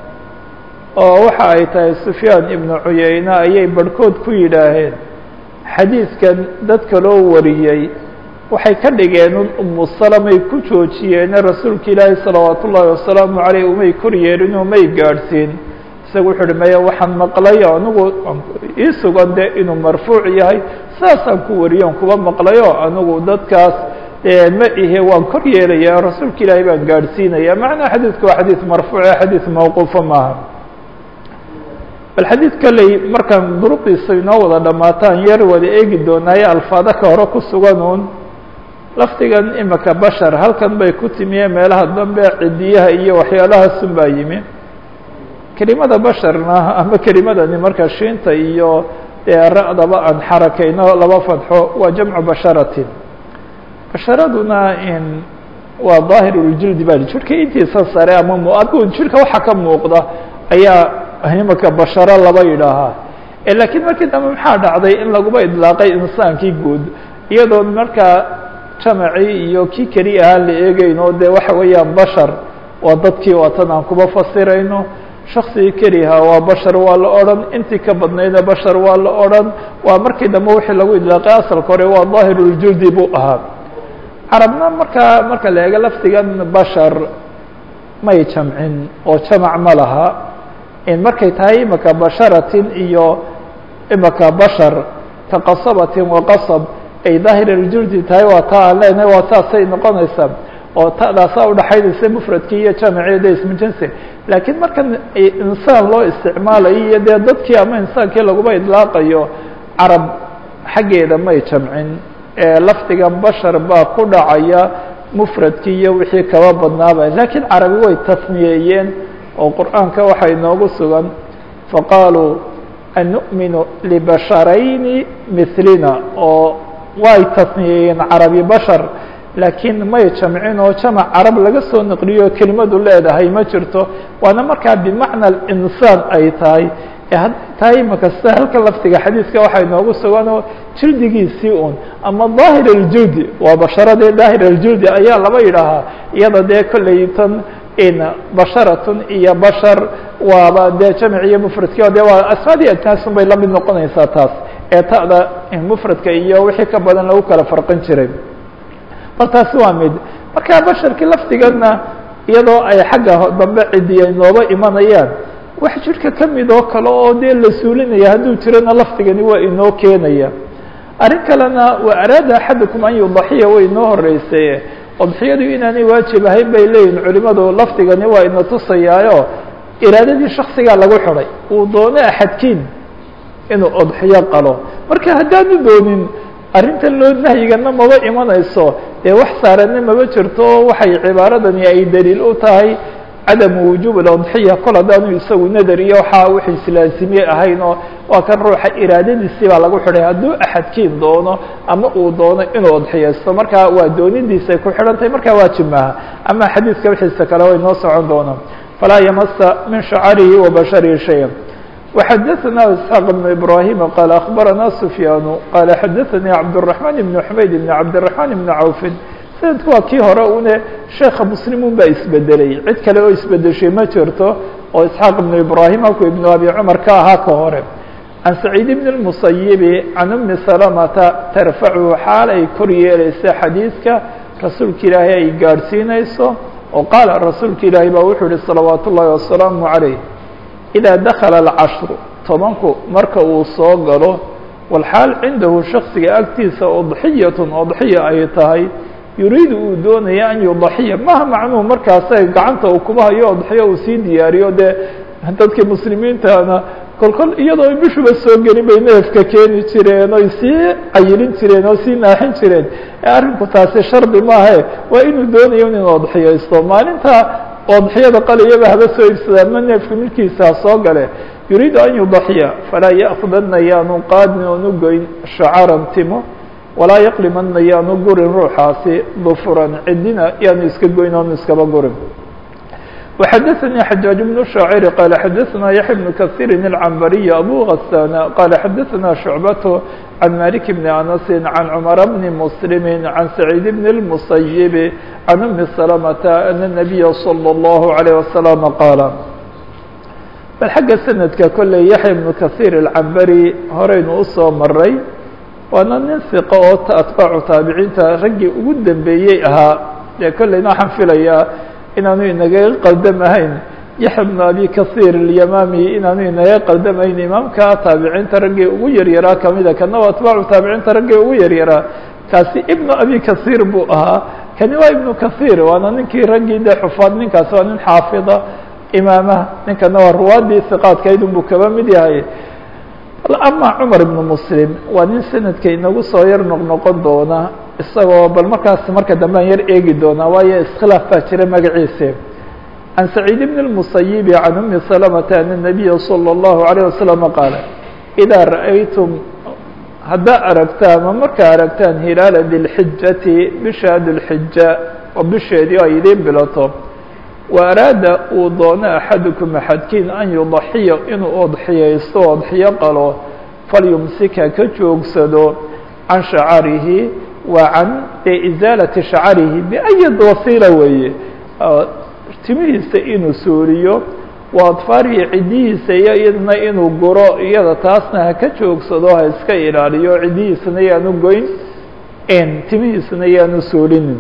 oo waxa ay tahay sufyaan ibnu cuyeyne ayay barhkood ku yidhaaheen xadiidkan dadka loo wariyey waxay ka dhigeen un umu salamay ku joojiyeene rasuulka ilaahi salawaat ullaahi wasalaamu caleyh umay kor yeelin oo may gaadhsiin isaga wuxuu uhi maya waxaan maqlayo anigu ii sugan de inuu marfuuc yahay saasaan ku wariyo on kuba maqlayo anigu dadkaas ma ihe waan kor yeelaya rasuulka ilaahay baan gaadhsiinaya macnaa xadiidku waa xadiid marfuuce xadiid mawquufa maaha bal xadiid kaley markaan duruqdiisa inoo wada dhamaataan yar wada eegi doonaaye alfaado ka hore ku sugan uun lafdigan imika bashar halkan bay ku timiye meelaha dambe cidiyaha iyo waxyaalahaasun baa yimi kelimada basharna ama kelimadani marka shiinta iyo dee ra-daba aan xarakayno laba fadxo waa jamcu basharatin basharaduna in waa daahir uljildi baa jirka intiisa sare ama m adgu jirka waxa ka muuqda ayaa imika basharo laba yidhaahaa laakiin markii dambe maxaa dhacday in laguba idlaaqay insaankii guud iyadoo markaa jamacii iyo kii keli ahaan la eegeyno dee waxa weeyaan bashar waa dadkii waatan aan kuba fasirayno shaksigii keliha waa bashar waa la odhan intii ka badnayna bashar waa la odhan waa markii dambe wixii lagu idlaaqay asalka hore waa daahiruljuldi buu ahaa carabna markaa marka la eego lafdigan bashar may jamcin oo jamac ma laha in markay tahay imika basharatin iyo imika bashar ka qasabatin wa qasab ay daahiraljuldi tahay waa taa aan leenahay waa saasay noqonaysaa oo tadaasaa udhaxaynaysa mufradkii iyo jamacii de ismujinsi laakiin markan insaan loo isticmaalayo iyo dee dadkii ama insaankii laguma idlaaqayo carab xaggeeda may jamcin lafdigan bashar baa ku dhacaya mufradkii iyo wixii kaba badnaaba laakiin carabi way tasniyeeyeen oo qur'aanka waxaa inoogu sugan faqaaluu an nu'minu libasharayni milina oo way tasniyeeyeen carabi bashar laakiin may jamcin oo jamac carab laga soo naqliyo kelimadu leedahay ma jirto waana markaa bimacna insaan ay tahay tahay makasta halka laftiga xadiiska waxaa inoogu suganoo jildigiisii un ama daahir aljudi waa basharadii daahir aljudi ayaa laba yidhaahaa iyada dee kolley tan in basharatun iyo bashar waaba dee jamc iyo mufradkii dee waa asmaadii ajnaasun bay lamid noqonaysaa taas ee ta'da mufradka iyo wixii ka badan lagu kala farqin jiray bal taasi waa mid marka basharkii laftigana iyadoo ay xagga dambe cidiya inooba imanayaan wax jidhka ka mid oo kale oo dee la suulinaya hadduu jirana laftigani waa inoo keenaya arrin kalena wa araada axadukum an yudaxiya way inoo horeysay udxiyadu inaanay waajib ahayn bay leeyihin culimadu lafdigani waa ina tusayaayo iraadadii shaksigaa lagu xidhay uu doono axadkiin inuu udxiyo qalo marka haddaanu doonin arrintan loo nahyigana maba imanayso dee wax saaranna maba jirto oo waxay cibaaradani ay daliil u tahay cadamu wujuub اudxiya kol haddaanu isagu nadar iyo waxaa wix islaasimiye ahayn oo waa kan ruuxa iraadadiisii baa lagu xidhay hadduu axadkiin doono ama uu doono inuu udxiyaysto marka waa doonidiisay ku xidhan tahay markaa waajib maaha ama xadiiska wixiisa kale way noo socon doonaa falaa yamasa min shacarihi wa basharihi shaya وxadثna isحاq بن ibrahim qال aخbarana سfyaan qال xadaثnي cabdالرaحman بن حmayd بn cabdالرaحman بn cawfi sanadku waa kii hore une sheeka mslimun baa isbedelay cid kale oo isbedeshay ma jirto oo isxaaq ibn ibrahim halku ibn abi cumar ka ahaa ka hore can saciid bn الmusayibi can umi salamata tarfachu xaal ay kor yeeleysa xadiidka rasuulka ilaahay ay gaadhsiinayso oo qaala rasuulka ilaahay baa wuxuu yihi salawaat ullahi wasalaamu عaleyh إdaa dakala alcashru tobanku marka uu soo galo walxaal cindahu shaksiga agtiisa udxiyatun udxiya ay tahay yuriidu uu doonaya an yudaxiya maha macnuhu markaasa gacanta uu kuba hayo udxiyo uu sii diyaariyo dee dadkii muslimiintana kolkol iyadoo ay bishuba soo gelin bay neefka keeni jireen oy sii cayilin jireen oo sii naaxin jireen arrinku taasi shardi maahe waa inuu doonayo inuu udxiyaysto maalinta odxiyada qalayaba haba soo iibsadaan ma neefka milkiisa soo gale yuriidu an yudaxiya falaa ya'kudana yaanu qaadin oonu goyn shacaran timo walaa yaqlimana yaanu gurin ruuxaasi dufuran cidina yaanu iska goyn oonu iskaba gurin وxadثnي xajaaج بن شhaacir qال xadثna yaحya بن kaثيiri الcambariي abu غasاn qال xadثna شhuعbaة عan malik بn أنس عan cmر بn mسلm عan سacيid بn المسyب عan أmi سلمة أن النبy صلى الله عليه وسلم qاaل bal xagga snadka koley yaحya بن kaثيir الcambari horeynu usoo maray waana nin ثiqo oo atbaacu taabiciinta raggii ugu dambeeyey ahaa dee kolleyna waxaan filayaa inaanu inaga qaldamahayn yaxya bnu abi kahiir alyamami inaanu inaga qaldamahayn imaamka taabiciinta raggii ugu yaryaraa kamida kana waa atbaacu taabiciinta raggii ugu yaryaraa kaasi ibnu abi kahiir buu ahaa kani waa ibnu kahiir waana ninkii raggii dee xufaad ninkaasi waa nin xaafida imaamaha ninkana waa ruwaadii hiqaadkaydun buu kaba mid yahay ama cumar ibnu muslim waa nin sanadka inagu soo yar noqnoqon doona isagoo bal markaas marka dambe an yar eegi doonaa waayo iskhilaaf baa jira magaciise can saciid bn الmusayibi can umi salamata an الnabiya salى اllahu عalيه wasalam qaala idaa ra'aytum haddaa aragtaan ma markaa aragtaan hilaala dilxijati bisha dilxija oo bisheedii ay idiin bilato wa araada uu doono axadukum axadkiin an yudaxiya inuu odxiyaysto odxiyo qalo falyumsika ka joogsado can shacarihi waa can isaalati shacarihi biayad wasiila weeye timihiisa inuu suuriyo wa adfaarihi ciddihiisa iyo iyadna inuu guro iyada taasna ha ka joogsado ha iska ilaaliyo ciddihiisana yaanu goyn timihiisana yaanu suulinin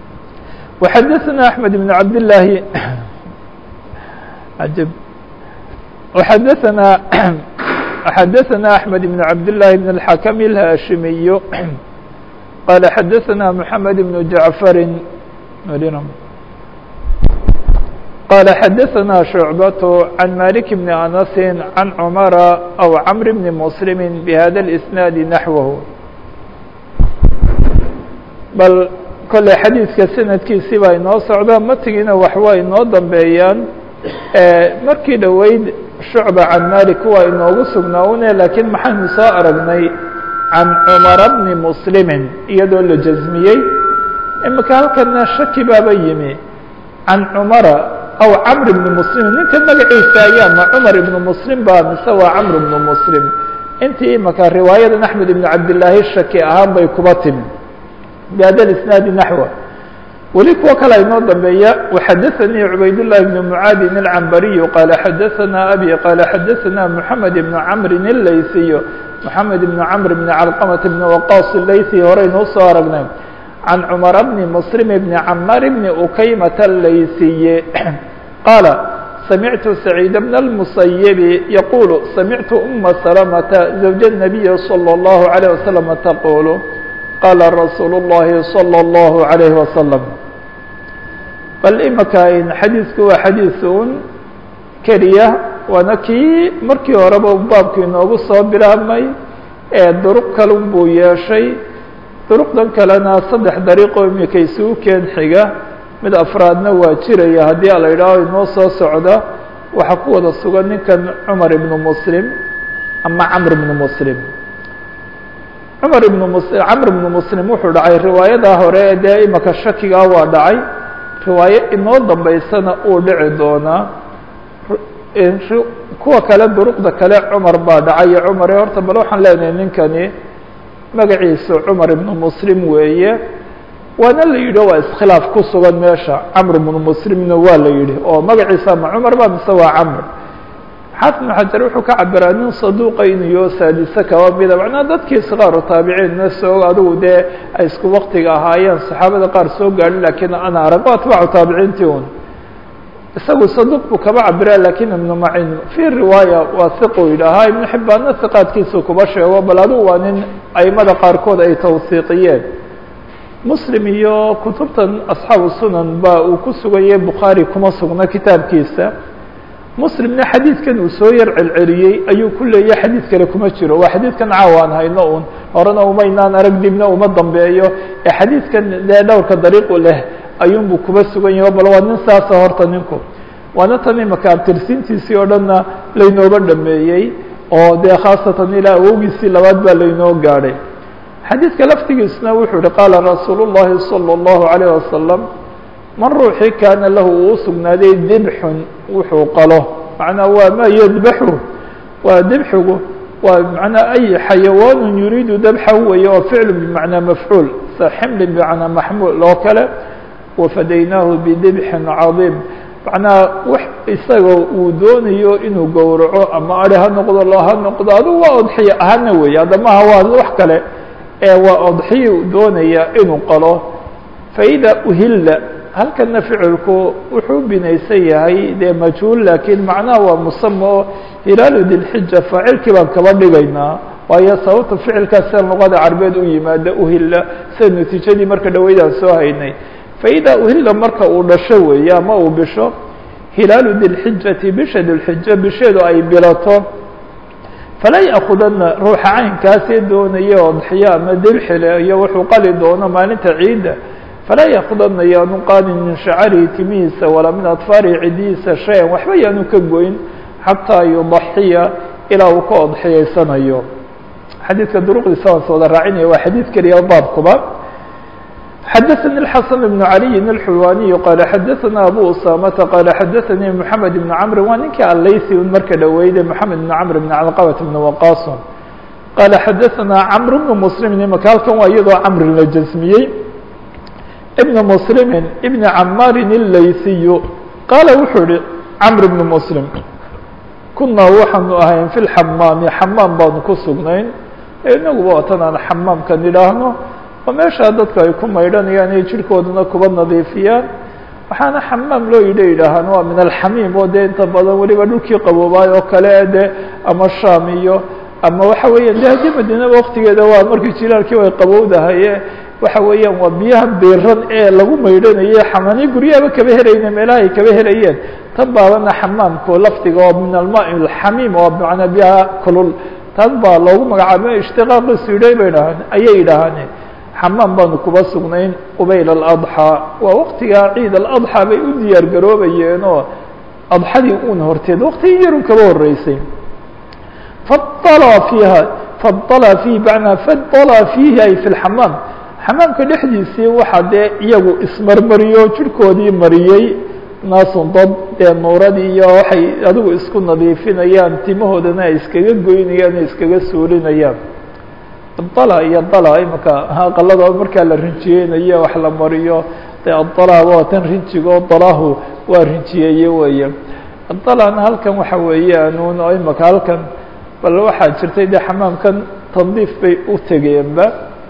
وxadثna أحmed بن cabd للaahi xadثna xadثna أحmed بن cabd للahi بن الحakم الhashimiy qال xadثna محamed بن جaعفr qال xadثna شhuعبة عن مالك بن أنس عن cمر أو cمر بن مسلم بhda الإسناaد نحوه bal kolley xadiidka sanadkiisii baa inoo socda matigiina waxwaa inoo dambeeyaan markii dhoweyd shucba can malik waa inoogu sugnaawne laakiin maxaynu soo aragnay can cumara bni muslimin iyadoo la jasmiyey imika halkana shaki baaba yimi can cumara aw camr ibni muslim ninka magaciisa ayaa ma cumar ibnu muslim ba mise waa camr ibnu muslim intii imaka riwaayadan axmed ibn cabdillaahi shaki ahaan bay kuba timi bihada isnaadi naxwa weli kuwo kale inoo dambeeya waxadaثanii cubaydالlahi bn mucaadin اlcambariyu qaala xadaثana abi qaala xadaثana moxamed ibn camrin اleysiyo moxamed ibn camr bn calqamat bn waqas leysi horeynuu soo aragnay can cumar bni muslim bni camar bni ukaymata leysiye qaala samictu saciid bn اlmusayibi yaqulu samictu uma salamata zawja الnabiyi slى اllahu عalيه waslm taqulu qaala rasuulu اllahi salى اllahu عalayhi wasalam bal imaka xadiidku waa xadiis un keliya waana kii markii horeba baabku inoogu soo bilaabmay ee duruq kalun buu yeeshay duruqdan kalena saddex dariiqoo imika isugu keen xiga mid afraadna waa jiraya haddii ala yidhaaho inoo soo socda waxaa ku wada sugan ninkan cumar ibnu muslim ama camr ibnu muslim cumar ibnu mus camr ibnu muslim wuxuu dhacay riwaayadaa hore ee dee imaka shakigaa waa dhacay riwaayo inoo dambeysana uu dhici doonaa kuwa kale duruqda kale cumar baa dhacayo cumar horta bal waxaan leenahay ninkani magaciisu cumar ibnu muslim weeye waana la yidhi waa iskhilaaf ku sugan meesha camr ibnu muslimna waa la yidhi oo magaciisa ma cumar ba mise waa camr xaafid ibnu xajar wuxuu ka cabiraa nin saduuqa inuu yo saadise kaba mida macnaa dadkii sikaaru taabiciinna soo adigu dee ay isku waktiga ahaayeen saxaabada qaar soo gaadhin lakiin ana arag o atbaacu taabiciintii un isagu saduuq buu kaba cabiraa lakin ibnu macin fi riwaaya waa hiqu yidhaahaa ibnu xibbaanna hiqaadkiisu kuba sheego bal adigu waa nin aimada qaarkood ay tawsiiqiyeen muslim iyo kutubtan asxaabu sunan ba uu ku suganyay bukhaari kuma sugna kitaabkiisa muslimna xadiidkan uu soo yar celceliyey ayuu ku leeyahy xadiid kale kuma jiro waa xadiidkan caawaan hayno un horena umaynaan arag dibna uma dambeeyo ee xadiidkan dee dhowrka dariiqu leh ayuunbuu kuba sugan yaho bal waa nin saasa horta ninku waana tan imaka abtirsiintiisii oo dhanna laynooba dhameeyey oo dee khaasatan ilaa awowgiisii labaad baa laynoo gaadhay xadiidka laftigiisna wuxuu yihi qaala rasuulu llahi salى اllahu عalayه wasalam man ruuxii kaana lahu uu sugnaaday dibxun wuxuu qalo macnaa waa ma yadbaxu waa dibxigu waa manaa ay xayawaanu yuriidu dabxahu weeye oo ficlu bimacnaa mafcuul sa ximli bimacnaa maxmuul oo kale wafadaynaahu bidibxin cadiim macnaa wax isagoo uu doonayo inuu gowraco ama ari ha noqdo lo ha noqdo adugu waa odxiya ahana weeye adamaha waa wax kale ee waa odxiya u doonaya inuu qalo faida uhilla halkana ficilku wuxuu binaysan yahay dee majhuul lakiin macnaha waa musama oo hilaalu dilxija faacilkii baan kaba dhigaynaa waayo sababta ficilkaas sida luqada carbeed u yimaada uhilla sida natiijadii marka dhaweydaan soo haynay faida uhilla marka uu dhasho weeye ama uu bisho hilaalu dilxijati bisha dilxija bisheedu ay bilato falaa ya'kudana ruuxa caynkaasee doonaya odxiyo ama dibxile iyo wuxuu qali doono maalinta ciidda falaa yakudana yaanu qaadin min shacarihi timihiisa walaa min adfaarihi cidihiisa shay-an waxba yaanu ka goyn xataa yudaxiya ilaa uu ka odxiyeysanayo xadiidka duruqdiisa waan sooda raacinaya waa xadiid keliya baabkuba xadaثnي الxaسن بن عaliي الxulwaniي qaala xadaثna abu usamata qaala xadaثanii mحamed بn cmri waa ninkii aleysi un marka dhaweyde mحamed بn cmr بn calqabat بn waqason qaala xadaثna cmr بn mslim imaka halkan waa iyadoo camri la jasmiyey بn mslimi بn camarin الleysiy qaala wuxuu yihi cmr بn mslim kunaa waxaanu ahayn fi اxamaami xamaam baanu ku sugnayn inaguba watan aan xamaamkan idhaahno oo meeshaa dadku ay ku maydhanayaan iyo jirhkooduna kuba nadiifiyaan waxaana xamaam loo yidha yidhaahaan waa min alxamiim oo dee inta badan weliba dhulkii qaboobaay oo kale de ama sham iyo ama waxa weeyaan de haddii madiinaba waktigeeda waa markii jilaalkii way qabowdahaye waxa weeyaan waa biyaha biiran ee lagu maydhanaye xamaaniyo guryahaba kaba helayna meelaha ay kaba helayeen tan baabana xamaamku lafdiga oo min alma alxamiim oo bmanaa biyaha kulul tan baa loogu magacaaba ishtiqaaqiisu yidhay bay dhahaan ayay yidhaahaan xamaam baanu kuba sugnayn qubayl aladxaa waa waktigaa ciid aladxaa bay u diyaar garoobayeen oo adxadii un horteed waktigii yarun kaba horeysay fadala fiiha fadala fiihi bacnaa fadala fiihi ay fi lxamaam xamaamka dhexdiisii waxaa dee iyagu ismarmariyo jirhkoodii mariyey naasun dad dee nuuradii iyo waxay adigu isku nadiifinayaan timahoodana ay iskaga goynayaan o iskaga suulinayaan dala iyo dala imaka aqalada markaa la rinjiyeynayo wax la mariyo de adala waa tan rinjigo dalahu waa rinjiyeeye weeye dalana halkan waxa weeyaan un imaka halkan bal waxaa jirtay de xamaamkan tandiif bay u tegeenba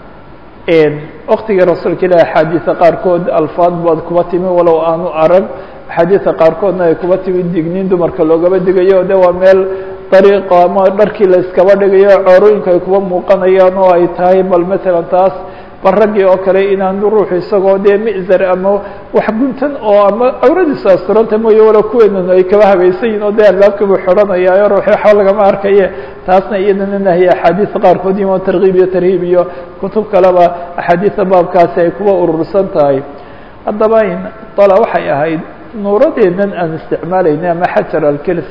waktigii rasuulka ilahi axaadiisa qaarkood alfaad baad kuba timi walow aanu arag axaadiisa qaarkoodna ay kuba timi digniin dumarka loogaba digayo de waa meel dariiqa ama dharkii la iskaba dhigayo coorooyinka ay kuba muuqanayaan oo ay tahay bal matalan taas bal raggii oo kale inaanu ruuxu isagoo dee mizar ama wax guntan oo ama cawradiisu asturanta mooye walo kuweenan ay kaba habaysan yihin oo dee albaabka buu xidhanayaayo ruuxi waxba lagama arkaye taasna iyadana nahiye axaadiisa qaarkood iyo tarkiib iyo tarhiib iyo kutub kaleba axaadiisa baabkaasi ay kuba urursan tahay haddaba in dala waxay ahayd nuuradeennan aan isticmaalayna ama xajar alkelis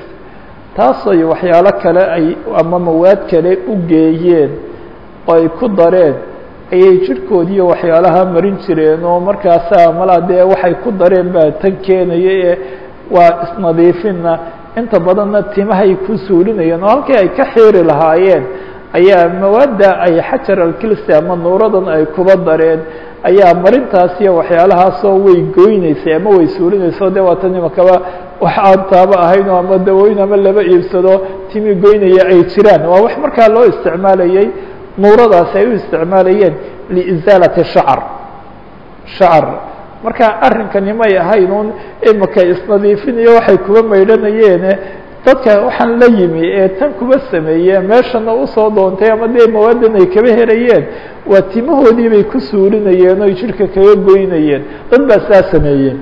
taasay waxyaalo kale ay ama mawaad kale u geeyeen oo ay ku dareen ayay jirhkoodiiyo waxyaalaha marin jireen oo markaasa malaa dee waxay ku dareen baa tan keenaya ee waa isnadiifinna inta badanna timahay ku suulinayeen oo halkii ay ka xiiri lahaayeen ayaa mawaadda ay xajar alkilsi ama nuuradan ay kuba dareen ayaa marintaas iyo waxyaalahaasoo way goyneysay ama way suulinayso de waa tan imakaba wax aan taaba ahayn oo ama dawooyin ama laba iibsado timi goynaya ay jiraan waa wax markaa loo isticmaalayay nuuradaasi ay u isticmaalayeen liizaalati shacr shacr marka arrinkani may ahayn un imika isnadiifinayo waxay kuba maydhanayeene dadka waxaan la yimi ee tan kuba sameeye meeshana usoo doontay ama dee mawaadan ay kaba helayeen waa timahoodii bay ku suulinayeen oy jidhka kaga goynayeen dad baa saa sameeyeen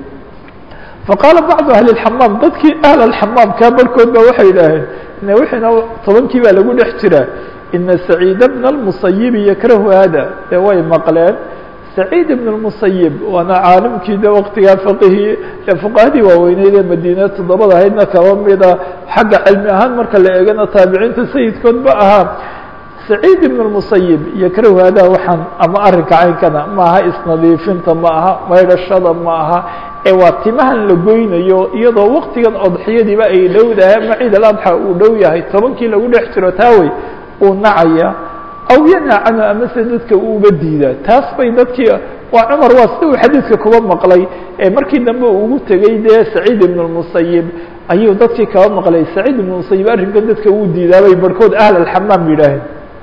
faqaala bacdu ahli اxamaam dadkii ahl axamaamkaa barhkood ba waxay idhaaheen ina wixiina tobankii baa lagu dhex jiraa ina saciid bna اlmusayibi yakrahu hada dee way maqleen saciid ibn اmusayib waana caalimkii de waktigaa faqihii fuqahadii waaweyneyd ee madiina toddobada ahaydna kaba mida xagga cilmi ahaan marka la eegana taabiciinta sayidkood ba ahaa saciid ibn اmusayib yakrahu hada waxaan ama arrinka caynkana ma aha isnadiifinta ma aha maydhashada ma aha ee waa timahan la goynayo iyadoo waktigan odxiyadiiba ay dhowdahay ama ciid aladxa uu dhow yahay tobankii lagu dhex jiro taawey uu nacaya aw yanha canhu amase dadka uuba diidaa taas bay dadkii waa cumar waa sida uu xadiidka kuba maqlay ee markii dambe uu ugu tegey dee saciid ibn اmusayib ayuu dadkii kaba maqlay saciid ibn musayib arrinkan dadka uu diidaabay barhkood ahl alxamaam yidhaaheen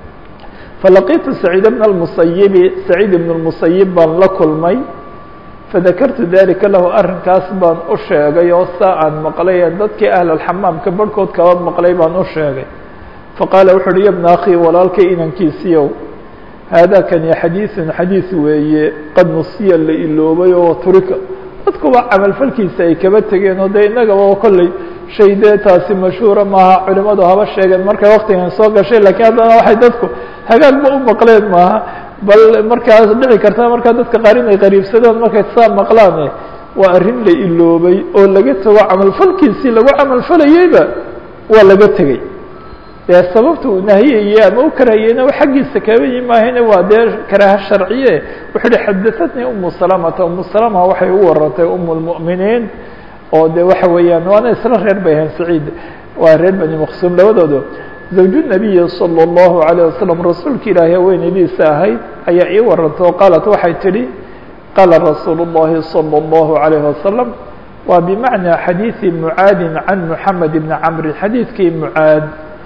falaqitu saciid bna اmusayibi saciid ibn اmusayib baan la kulmay fadakartu dalika lahu arrinkaas baan u sheegay oo saa aan maqlay dadkii ahl alxamaamka barhkood kaba maqlay baan u sheegay faqaala wuxu uhi yabna akhi walaalkay inankiisiyow haadakani xadiiثun xadiiث weeye qad nusiya la iloobay oo turika dadkuba camalfalkiisa ay kaba tegeen oo dee innagaba kolley shay dee taasi mashhuura maaha culimadu haba sheegeen markay waktigan soo gashay lakiin haddana waxay dadku hagaagba u maqleen maaha bal markaas dhici karta markaa dadka qaar inay qariibsadaan markay saa maqlaane waa arrin la iloobay oo laga tego camalfalkiisii lagu camalfalayeyba waa laga tegey dee sababta uu nahiyayey ama u karahayeyna xaggiisa kaba yimaahayna waa dee karaaha sharciye wuxuu uhi xadaatnii umu salamata umu salama waxay u warantay umu lmu'miniin oo de waxa weeyaan waana isla reer bay ahayn saciid waa reer bani maqsuum labadooda zawju nabiyi salى اllahu عalيه wasalam rasuulka ilaahi haweenaydiisa ahayd ayaa ii warantay oo qaalat waxay tidhi qaala rasuulu الlahi salى اllahu عalayه wasalam waa bimacnaa xadiiثi mucaadin can muxamed ibni camrin xadiidkii mucaad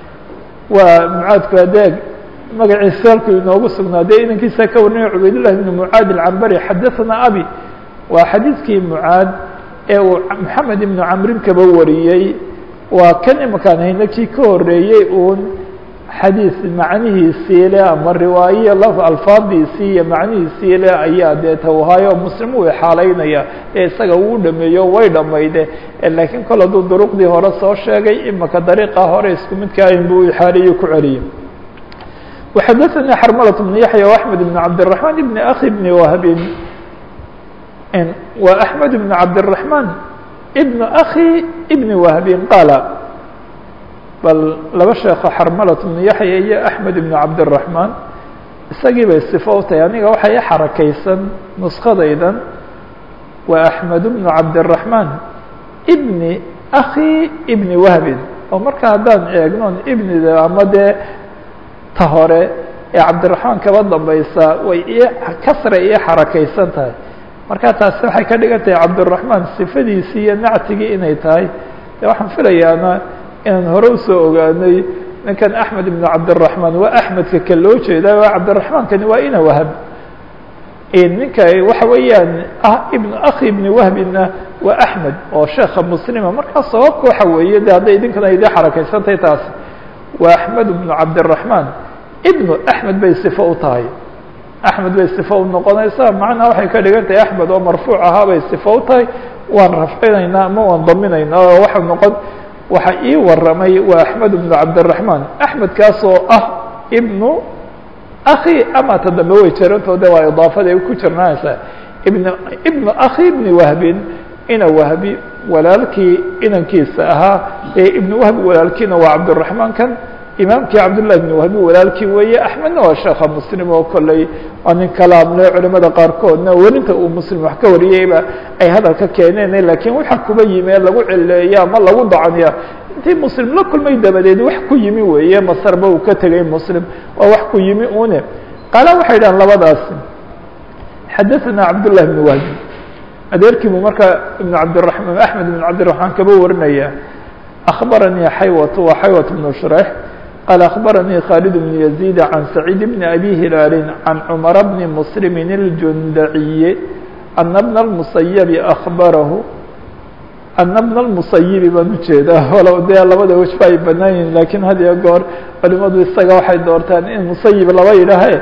waa mucaadku adeeg magaciisa halkuu inoogu sugnaadee inankiisa ka warinaya cubaydullahi ibn mucaad alcambari xadaثana abi waa xadiidkii mucaad ee uu moxamed ibnu camrin kaba wariyey waa kan imakaan hayna kii ka horeeyey uun xadiis macnihiisii le ama riwaaye alfaadiisii iyo macnihiisii le ayaa dee tawhaayo muslim uu xaalaynaya ee isaga uu dhameeyo way dhamayde laakiin kol hadduu duruqdii hore soo sheegay imaka dariiqa hore isku midka ayn buu ixaaliyo ku celiyey وxadaثnي xrmlة بن yaحyى وأحmed بن cabdالرحمن بn أخi بn whbi wa أحmed بن cabdالرحمن بن أخي بن whbi qaala bal laba sheeko xarmalaة بن yaحya iyo أحmed بن cabdالرحمن isagii bay صifo u tahay aniga waxay xarakaysan نuskadaydan waa أحmed بن cabdالرحمن ibni akhi ibni wahbin oo marka haddaan eegnon ibnida ama dee ta hore ee cabdiraxmaan kaba dambaysa way i kasra iyo xarakaysan tahay marka taasi waxay ka dhigan tahay cabdiraxmaan sifadiisii iyo nactigii inay tahay de waxaan filayaana inaan hore usoo ogaanay ninkan axmed ibn cabdiraxmaan waa axmedka ka loo jeeda waa cabdiraxmaankani waa ina wahab ninka waxa weeyaan ibn akhi ibni wahbina waa axmed oo sheeka muslima markaa sababka waxa weeye de hadday idinkana idii xarakaysantahay taasi waa axmed ibnu cabdiraxmaan ibnu axmed bay sifo u tahay axmed bay sifo u noqonaysaa macnaha waxay ka dhigan tahay axmed oo marfuuc ahaa bay sifo u tahay waan rafcinaynaa ama waan daminaynaa oo waxa noqon waxa ii waramay waa axmed ibnu cabdiraxmaan axmedkaas oo ah ibnu akhi ama ta dambe way jirantoo de waa idaafada ku jirnaanaysaa ibn ibnu akhi ibni wahbin ina wahbi walaalkii inankiisa ahaa ee ibnu wahbi walaalkiina waa cabdiraxmaan kan imaamkii cabdالlah ibn wahbi walaalkii weeye axmedna waa sheekha muslim oo kolley waa nin kalaamle culimada qaarkoodna welinta uu muslim wax ka wariyeyba ay hadalka keeneen lakiin waxa kuba yimi ee lagu cileeya ama lagu dacaniya intii muslim la kulmay dabadeed wax ku yimi weeye masarba uu ka tegay muslim waa wax ku yimi une qaala waxay dhahan labadaasi xadaثana cabdالlah ibn wahbi adeerkii buu marka ibn cabdiraحman axmed ibn cabdiraحmaan kaba warinaya أخبرني حيوة وحيوة بن شريح قال أخبرني خالد بن يزيد عن سعيد بن أبي هلال عن عمر بن مسلم الجندعي أن ابن المصيب أخبره أن ابن المصيب baan ujeedaa walow dee labada wج ba ay banaan yihin lakin had iyo goor culimadu isaga waxay doortaan in musayib laba yidhaahe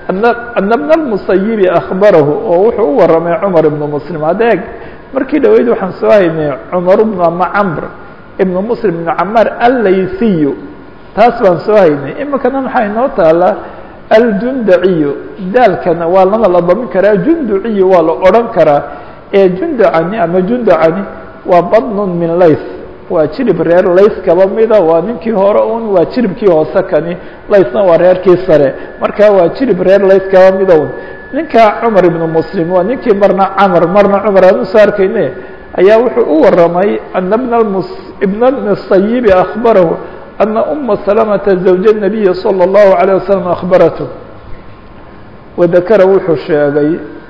أن ابن المصيب أخبره oo wuxuu u waramay cمر بن مسلم adeeg markii dhaweyd waxaan soo haynay cمر بن ama cمر ibn muslim ibn camaar allaysiyu taas baan soo haynay imikana maxaa inoo taala aljundaciyu daalkana waa lana la damin karaa junduciyu waa la odhan karaa ee jundacani ama jundacani waa badnun min lays waa jirib reer lays kaba mida waa ninkii hore un waa jiribkii hoose kani laysna waa reerkii sare marka waa jirib reer lays kaba mida un ninka cumar ibnu muslim waa ninkii marna camar marna cumar aan usoo arkayne ayaa wuxuu u waramay ana bna ibn الmusayibi akbarahu ana uma salamata zawja الnabiyi salى الlahu عalيه wasalam akbaratu wadakara wuxuu sheegay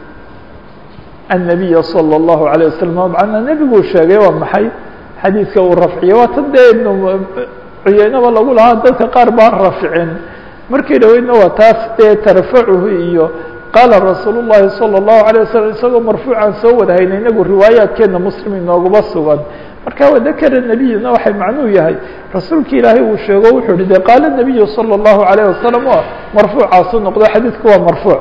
الnabiya salى الlahu عalيه wasalam macnaa nebiguu sheegay waa maxay xadiidka uu rafciye waa tan dee ibn cuyeynaba lagu lahaa dadka qaar baan rafcin markii dhaweydna waa taas dee tarfacuhu iyo qaala rasuul الlahi salى الlahu عalيه waslm isagoo marfuucaan soo wada haynay inagu riwaayaadkeena muslim inooguma sugan marka wadakara nebiyuna waxay macnuu yahay rasuulki ilaahay uu sheego wuxuu hi de qaala الnabiyu salى الlahu عalيه wasalam o marfuucaasu noqdo xadiidku waa marfuuc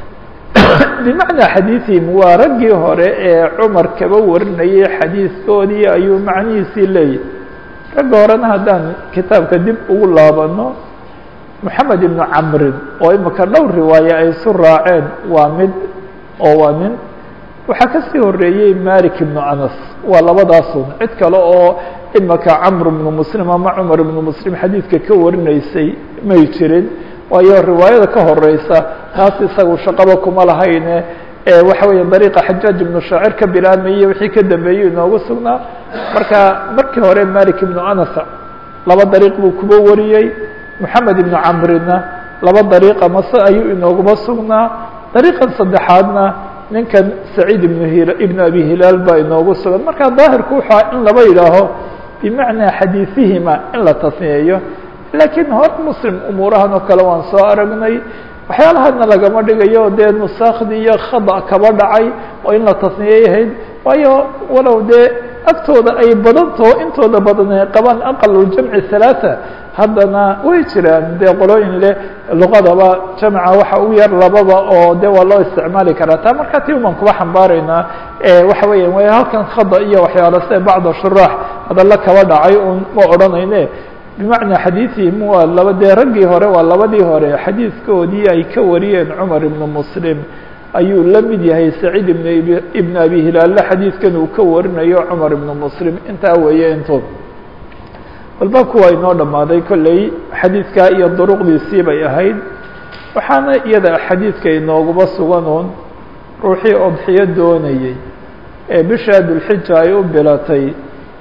bimacnaa xadiiثihim waa raggii hore ee cumar kaba warinayay xadiiskoodii ayuu macnihiisii leeyahy ragga horena haddaan kitaabka dib ugu laabano moxamed ibnu camrin oo imika dhowr riwaaye ay isu raaceen waa mid oo waa nin waxaa kasii horeeyey malik ibnu anas waa labadaasun cid kale oo imika camr ibnu muslim ama cumar ibnu muslim xadiidka ka warinaysay may jirin waayo riwaayada ka horeysa taas isagu shaqaba kuma lahayne waxa weya dariiqa xajaaj ibnu shaacir ka bilaabmayey wixii ka dambeeyey inoogu sugnaa marka markii hore malik ibnu anas laba dariiq buu kuba wariyey moxamed ibnu camrina laba dariiqa mase ayuu inooguma sugnaa dariiqan saddexaadna ninkan saciid ibnu hil ibnu abi hilaal baa inoogu sugan marka daahirku wuxua in laba yidhaaho bimacnaa xadiisihima in la tasniyeeyo laakiin hor muslim umuurahan oo kale waan soo aragnay waxyaalahana lagama dhigayo dee nusaakhdii iyo khada kaba dhacay oo in la tasniyeyahayd waayo walow dee agtooda ay badantaho intooda badan ay qabaan aqaluljamci halaata haddana way jiraan dee qolooyin leh luqadaba jamca waxa u yar lababa oo de waa loo isticmaali karaa taa markaa ti umaan kuba xambaaraynaa waxa weya way halkan khada iyo waxyaalo se bacda shuraax hadalla kaba dhacay un ma odhanayne bimacnaa xadiiثihim waa laba dee raggii hore waa labadii hore xadiidkoodii ay ka wariyeen cumar ibnu muslim ayuu la mid yahay saciid ibn ibn abi hilaalle xadiidkan uu ka warinayo cumar ibnu muslim intaa weeye intood walbaabku waa inoo dhammaaday kolley xadiidkaa iyo duruqdiisii bay ahayd waxaana iyada xadiidka inooguma suganuun ruuxii odxiyo doonayey ee bishaa dulxija ay u bilatay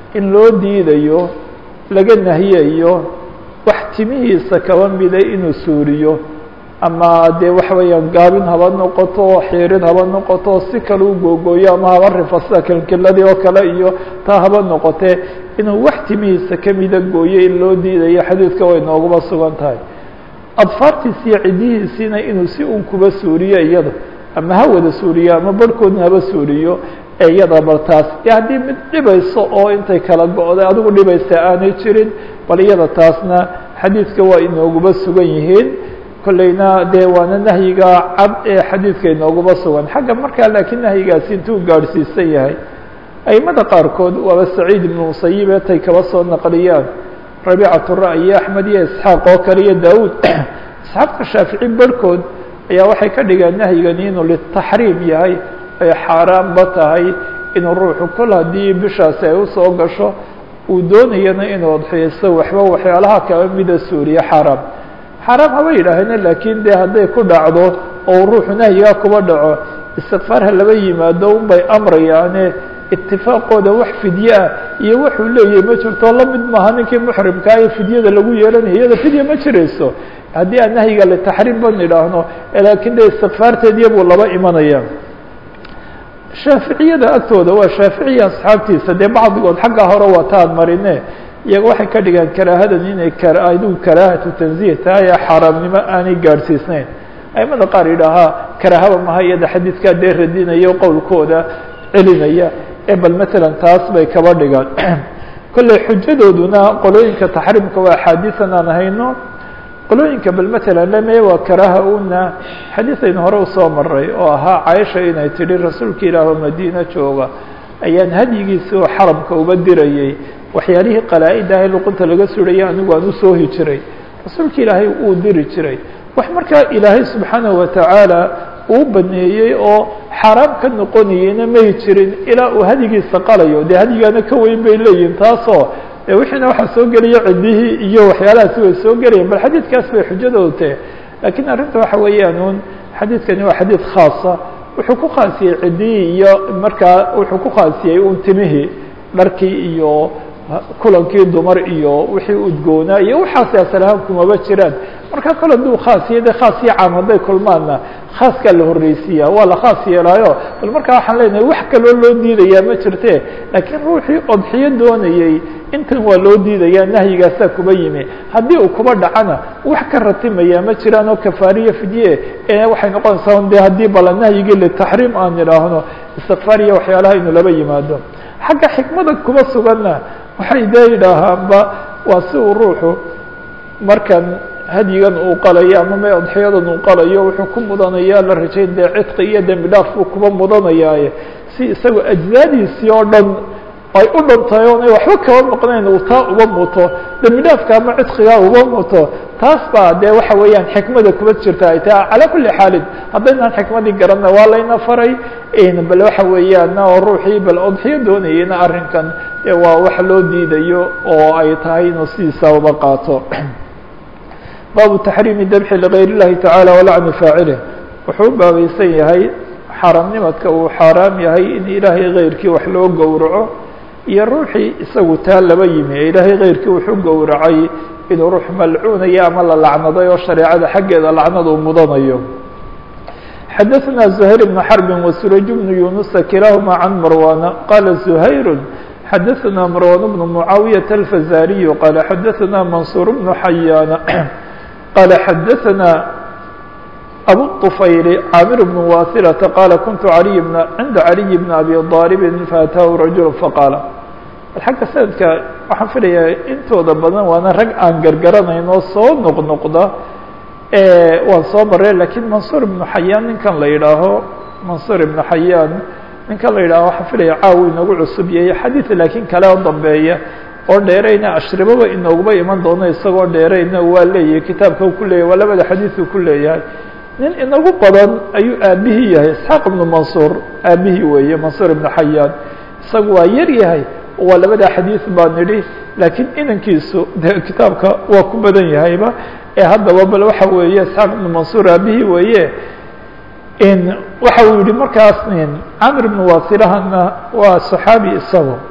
in loo diidayo laga nahiyayo wax timihiisa kaba mida inuu suuriyo ama dee waxa weeyaan gaabin haba noqoto xiirin haba noqoto si kale u googooyo ama haba rifa sida kelkeladii oo kale iyo taa haba noqotee inuu wax timihiisa kamida gooyo in loo diidayo xadiidka way nooguba sugan tahay adfaartiisi iyo cidihiisiina inuu si un kuba suuriyo iyada ama ha wada suuriyo ama barhkoodna haba suuriyo ee iyada bal taas e haddii mid dhibayso oo intay kala go-day adigu dhibaysa aanay jirin bal iyada taasna xadiidka waa inooguba sugan yihiin kolleyna dee waana nahyiga cad ee xadiidka inooguba sugan xagga markaa laakiin nahyigaasi intuu gaadhsiisan yahay aimada qaarkood waaba saciid ibnu musayib ee tay kaba soo naqliyaan rabiicatu ra'yi axmed iyo isxaaq oo kale iyo daawuud asxaabta shaafici barhkood ayaa waxay ka dhigeen nahyigani inuu litaxriim yahay ay xaaraanba tahay inuu ruuxu kol haddii bishaasi ay usoo gasho uu doonayana inuu adxiyaysto waxba waxyaalaha kaba mida suuriye xaaraam xaaraam haba yidhaaheen laakiin dee hadday ku dhacdo oo ruuxu nahyigaa kuba dhaco istikfaarha laba yimaado unbay amrayaane itifaaqooda wax fidye ah iyo wuxuu leeyahay ma jirto la mid maaha ninkii muxrimkaa ee fidyada lagu yeelanayo iyada fidya ma jirayso haddii aan nahyiga litaxriim ban idhaahno laakiin de istikfaarteediya buu laba imanaya shaaficiyada agtooda waa shaaficiya asxaabtiisa dee bacdigood xagga hore wataan marine iyaga waxay ka dhigaan karaahadan inay adigu karaahatu tanziih tahay ee xaaraamnimo aanay gaadhsiisnayn aimada qaar yidhaahaa karaahaba maha iyada xadiidkaa dee radinayo qowlkooda celinaya ee bal matalan taas bay kaba dhigaan kolley xujadooduna qolooyinka taxriimka waa axaadiisan aan hayno qolooyinka bal matalan lame waa karaaha una xadiid aynu hore usoo maray oo ahaa caaisha inay tidhi rasuulka ilaah oo madiina jooga ayaan hadyigiisi oo xaramka uba dirayay waxyaalihii qalaa-id ahay luqunta laga suraya anigu aan usoo hijiray rasuulka ilaahay uu diri jiray wax markaa ilaahay subxaanahu watacaala uu baneeyey oo xaaraam ka noqonayeyna mahi jirin ilaa uu hadigiisa qalayo dee hadigaana ka weyn bay leeyihin taasoo de wixiina waxaa soo gelaya ciddihii iyo waxyaalahaasi way soo gelayaan bal xadiidkaas bay xujadooda tahe laakiin arrinta waxa weeyaan un xadiidkani waa xadiid khaasa wuxuu ku khaasiyey ciddihii iyo markaa wuxuu ku khaasiyey un timihii dharkii iyo kulankii dumar iyo wixii udgoonaa iyo waxaasi asalahaan kumaba jiraan marka kale haduu khaasiya de khaas iyo caam hadday kulmaanna khaaskaa la horreysiiya waa la khaas yeelaayo bal markaa waxaan leenahay wax kaloo loo diidayaa ma jirte laakiin ruuxii odxiyo doonayey intan waa loo diidayaa nahyigaasaa kuba yimi haddii uu kuba dhacana wax ka ratimayaa ma jiraan oo kafaariya fidye ee waxay noqonaysaa de haddii bala nahyigii litaxriim aan idhaahno istikfaariya waxyaalaha inu laba yimaado xagga xikmada kuba suganna waxay dee yidhaahaanba waa si uu ruuxu markan hadyigan uu qalayo ama me odxiyadan uu qalayo wuxuu ku mudanayaa la rajayn dee cidqi iyo dembi dhaaf buu kuba mudanayaaye si isagoo ajzaadiisii oo dhan ay u dhantahay oonay waxba kaba maqnayn uu taa uba muto dembi dhaafka ama cidqigaa uba muto taas baa dee waxa weeyaan xikmada kuba jirta ay tahay calaa kuli xaalin haddaynaan xikmadii garanna waa layna faray bal waxa weeyaan oo ruuxii bal odxiyo doonayeyna arrinkan dee waa wax loo diidayo oo ay tahay inuu sidiisa uba qaato baabu taxriimi dabxi ligayr اllahi tacala walacni faacilih wuxuu u baabaysan yahay xaaraamnimadka uu xaaraam yahay in ilaahay keyrkii wax loo gowraco iyo ruuxii isagu taa laba yimi ee ilaahay keyrkii wuxuu gowracay inuu ruux malcuunayo ama la lacnaday oo shareecada xaggeeda lacnada uu mudanayo xadaثna زhayr بن xرb وsurayj بن yunusa kilahuma can marwana qala زhayr xadaثna marwan بن mucaawiyaة الfazariy qala xadaثna mansuur بن xayaan qala xadaثna abu الطfayl caamir بن wasilةa qala kuntu عaliy bn cinda عaliي بn abi ضاalib faataahu rajul faqaala xagga sanadka waxaan filayaa intooda badan waana rag aan gargaranayn oo soo noqnoqda waan soo marey lakiin mansuur ibnu xayaan ninkan la yidhaaho mansuur ibnu xayaan ninkan la yidhaho waxaan filaya caawi inagu cusub yahay xadiid laakiin kale oo dambeeya oo dheerayna ashribaba inooguba iman doono isagoo dheerayna waa leeyahay kitaabka u ku leeyahay waa labada xadiiثu ku leeyahay nin inagu badan ayuu aabihii yahay isxaaq ibnu mansuur aabihii weeye mansuur ibnu xayaan isagu waa yar yahay waa labada xadiiث baa nidhi laakiin inankiisu de kitaabka waa ku badan yahayba ee haddaba bal waxa weeye isxaaq ibnu mansuur aabihii weeye in waxa uu yihi markaas camr ibnu wasilahana waa صaxaabi isago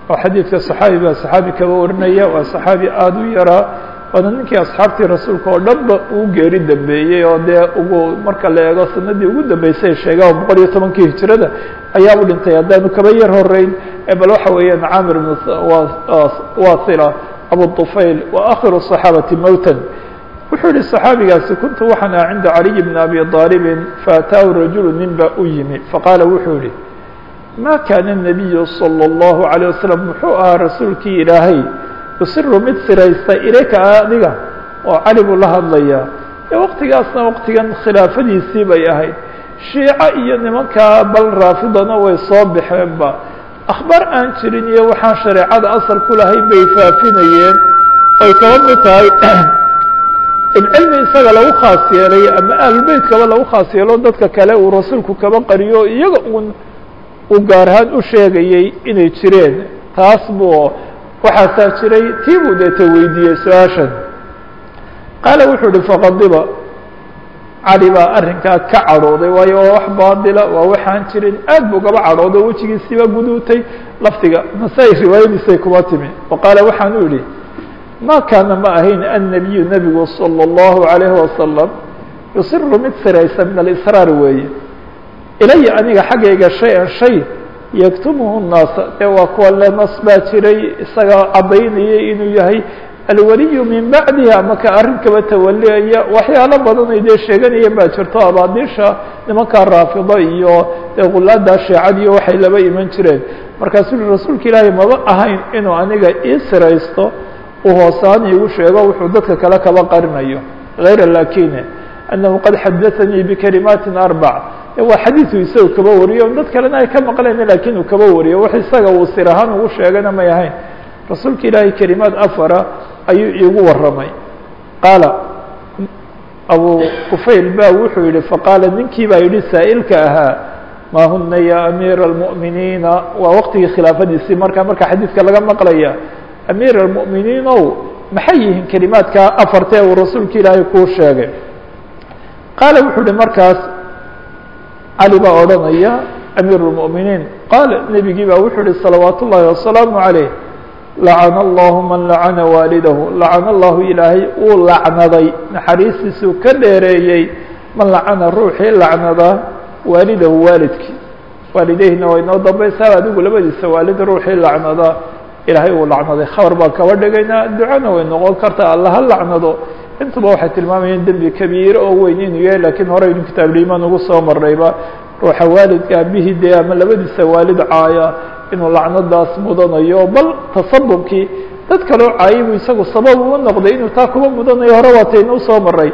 oo xadiidka صaxaabi baa صaxaabi kaba warinaya waa صaxaabi aada u yaraa waana ninkii asxaabtii rasuulka oo dhanba uu geeri dambeeyey oo dee ugu marka la eego sanadii ugu dambeysay sheega oo boqol iyo tobankii hijirada ayaa u dhintay haddaanu kaba yar horeyn bal waxa weeyaan camir bn wasila abu طufayl wa akhiru الصaxaabati mowtan wuxuu yihi صaxaabigaasi kuntu waxaan aha cinda caliy bn abi aalibin faataahu rajulu nin baa u yimi faqaala wuxuu yihi ma kaana الnabiyu salى الlahu عalيه wasalam muxuu ahaa rasuulkii ilaahay yusiru mid siraysta ilayka adiga oo cali buu la hadlayaa ee waktigaasna waktigan khilaafadiisii bay ahayd shiico iyo nimankaa bal raafidana way soo baxeenba akhbaar aan jirin iyo waxaan shareecada asal ku lahayn bay faafinayeen ay kaba mid tahay in cilmi isaga lagu khaas yeelay ama ahlulbeytkaba lagu khaas yeelo dadka kale uu rasuulku kaba qariyo iyaga uun uu gaar ahaan u sheegayey inay jireen taas buu waxaasaa jiray tii buu deeta weydiiyey su-aashan qaala wuxuu ihi faqadiba cali baa arrinkaa ka cadhooday waayo waa wax baadila waa waxaan jirin aad buu gaba cadhooday wejigiisiiba guduutay lafdiga nasaa-i riwaayadiisay kuma timi wa qaala waxaan u idhi ma kaana ma ahayn annabiyu nebigu salى اllahu عalayhi wasalam yusiru mid siraysa min alisraar weeye ilaya aniga xaggayga shay-an shay yaktumuhu naasa ee waa kuwa le nas baa jiray isaga caddaynayay inuu yahay alwaliyu min bacdihi ama ka arrinkaba tawaliaya waxyaalo badanay dee sheeganayeen baa jirto abaadiisha nimankaa raafido iyo dee gulaada sheecadiiyo waxay laba iman jireen markaasuu ui rasuulka ilaahay maba ahayn inuu aniga ii siraysto uu hoosaan iigu sheego wuxuu dadka kale kaba qarinayo hayra lakine annahu qad xadaanii bikalimaatin arbac waa xadiiu isaga kaba wariyo dad kalena ay ka maqleen lakin uu kaba wariyo wax isaga uu sir ahaan ugu sheegana may ahayn rasuulka ilaahay kelimaad afara ayuu iigu waramay qaala abu kufayl ba wuxuu yihi faqaala ninkii baa yihi saa'ilka ahaa ma huna ya amiira اlmu'miniina waa waqtigii khilaafadiisii marka marka xadiidka laga maqlaya amiir اlmu'miniin ow maxay yihiin kelimaadka afartee uu rasuulka ilaahay kuu sheegay qaala wuxuu yihi markaas cali baa odhanaya amiir اlmu'miniin qaala nebigii baa wuxuu yihi salawaat ullahi wasalaamu عaleyh lacana allahu man lacana waalidahu lacana allahu ilaahay uu lacnaday naxariistiisuu ka dheereeyey man lacana ruuxii lacnada waalidahu waalidkii waalideyhina way noo dambaysaa adigu labadiisa waalid ruuxii lacnada ilaahay uu lacnaday khabar baan kaba dhigaynaa ducana way noqon kartaa alla ha lacnado intuba waxay tilmaamayeen dembi kabiir oo weyn inuu yahay lakiin horeynu kitaabliimaan ugu soo marnayba ruuxa waalidka aabihii dee ama labadiisa waalid caaya inuu lacnadaas mudanayo bal tasabubkii dad kaloo caayibu isagu sabab uma noqday inuu taa kuba mudanayo hore waataynu usoo maray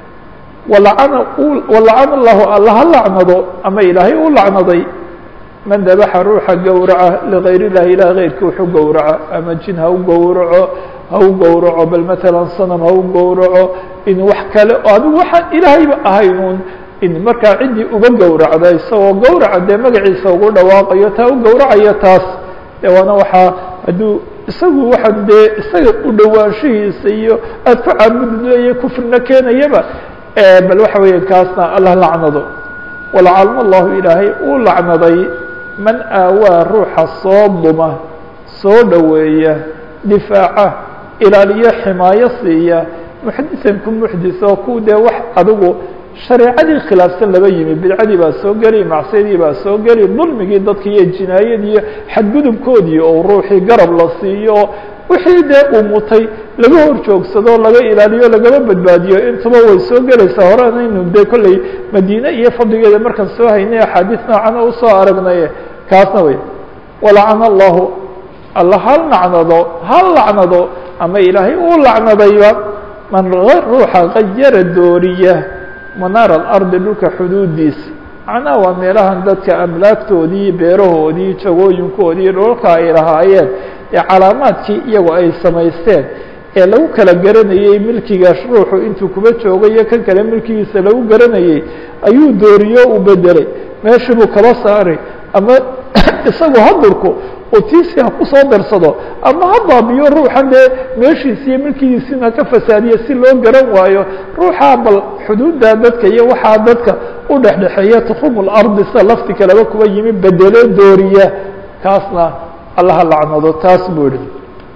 walacana walacana allahu alla ha lacnado ama ilaahay u lacnaday man dabaxa ruuxa gowraca ligayr illahi ilah keyrkii wuxuu gowraca ama jin ha u gowraco ha u gowraco bal matalan sanam ha u gowraco in wax kale oo adigu waxaan ilaahayba ahayn uun in markaa ciddii uga gowracda isagoo gowraca dee magaciisa ugu dhawaaqayo taa u gowracayo taas de waana waxaa hadduu isagu waxaan dee isaga u dhowaanshihiisa iyo aada ku caabudleeya kufrina keenayaba bal waxa weeya kaasna allah lacnado walacalma allahu ilaahay uu lacnaday man aawaa ruuxa soo duma soo dhoweeya difaaca ilaaliyo ximaayo siiya muxdisan ku muxdis oo ku dee wax adigu shareecadii khilaafsan laba yimi bidcadii baa soo geli macsiyadii baa soo geli dulmigii dadka iyo jinaayadii xadgudubkoodii oo ruuxii garab la siiyo wixii dee uu mutay laga hor joogsado laga ilaaliyo lagaba badbaadiyo intuba way soo gelaysaa horeanaynu dee kolley madiine iyo fadligeeda markaan soo haynay axaadiis noocana usoo aragnay kaasna wey walacana allahu alla hal lacnado hal lacnado ama ilaahay uu lacnadayba man ruuxa kayara dooriya manaar alardi dhulka xuduudiisa macnaha waa meelahan dadka amlaagtoodii beerahoodii jagooyinkoodii dhoolka ay lahaayeen ee calaamaadkii iyagu ay samaysteen ee lagu kala garanayey milkiga ruuxu intuu kuba joogo iyo kan kale milkigiisa lagu garanayey ayuu dooriyo u bedelay meeshii buu kaba saaray ama isagu hadurku oo tiisi ha kusoo darsado ama ha baabiyo ruuxan dee meeshiisi iyo milkigiisina ka fasaadiya si loo garan waayo ruuxaa bal xuduudda dadka iyo waxaa dadka u dhexdhexeeya tukhum lardi sida lafti kaleba kuba yimi bedelo dooriya kaasna allaha lacnado taas buu yihi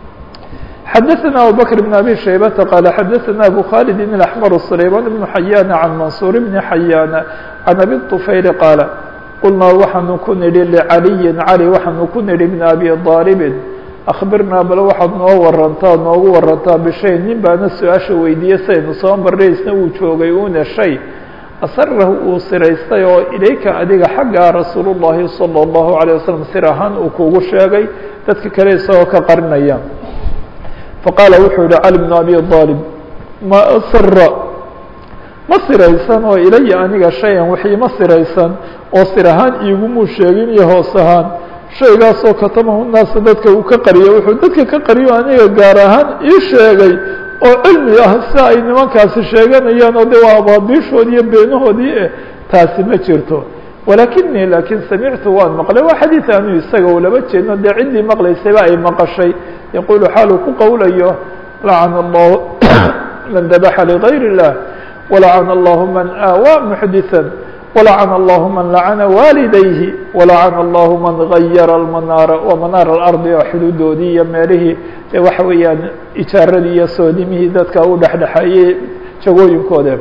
xadaثna abubكر بن abي شhaybةa qال xadaثna abu khالد الأحmر سlayman بن xayاn عan maنصuur بن xayاn عan abi الطufayl qaaل qulnaa waxaanu ku nidhi لعaliyi cali waxaanu ku nidhi بn abi طاalبi أخbirnaa bal waxaad noo warantaa noogu warantaa bishay nin baana su-aasha weydiiyey saynu soo marnaysna uu joogay una shay asarahu uu siraystay oo ilayka adiga xaggaa rasuul الlahi salى الlahu عalيه waslم sir ahaan uu kugu sheegay dadka kale isagoo ka qarinaya faqaala wuxuu yihi cali bn abi aalib ma sira ma siraysan oo ilaya aniga shay-an wixii ma siraysan oo sir ahaan iigumuu sheegin iyo hoos ahaan shaygaasoo katamahu naasa dadka uu ka qariyo wuxuu dadka ka qariyo aniga gaar ahaan ii sheegay oo cilmi ah si ay nimankaasi sheeganayaan oo de waa abaadiishoodii iyo beenahoodii eh taasi ma jirto walakinii laakiin samictu waan maqlay waa xadiid aanu isaga u laba jeedno dee ciddii maqlaysayba ay maqashay yaquulu xaaluu ku qowlayo lacana allahu man dabaxa ligayr الlah walacana allahu man aawaa muxdiثa walacana allahu man lacana waalidayhi walacana allahu man gayara almanaara wa manaara alardi oo xuduudoodii iyo meelihii ee waxa weeyaan ijaaradii iyo soodimihii dadka u dhexdhexeeyey jagooyinkooda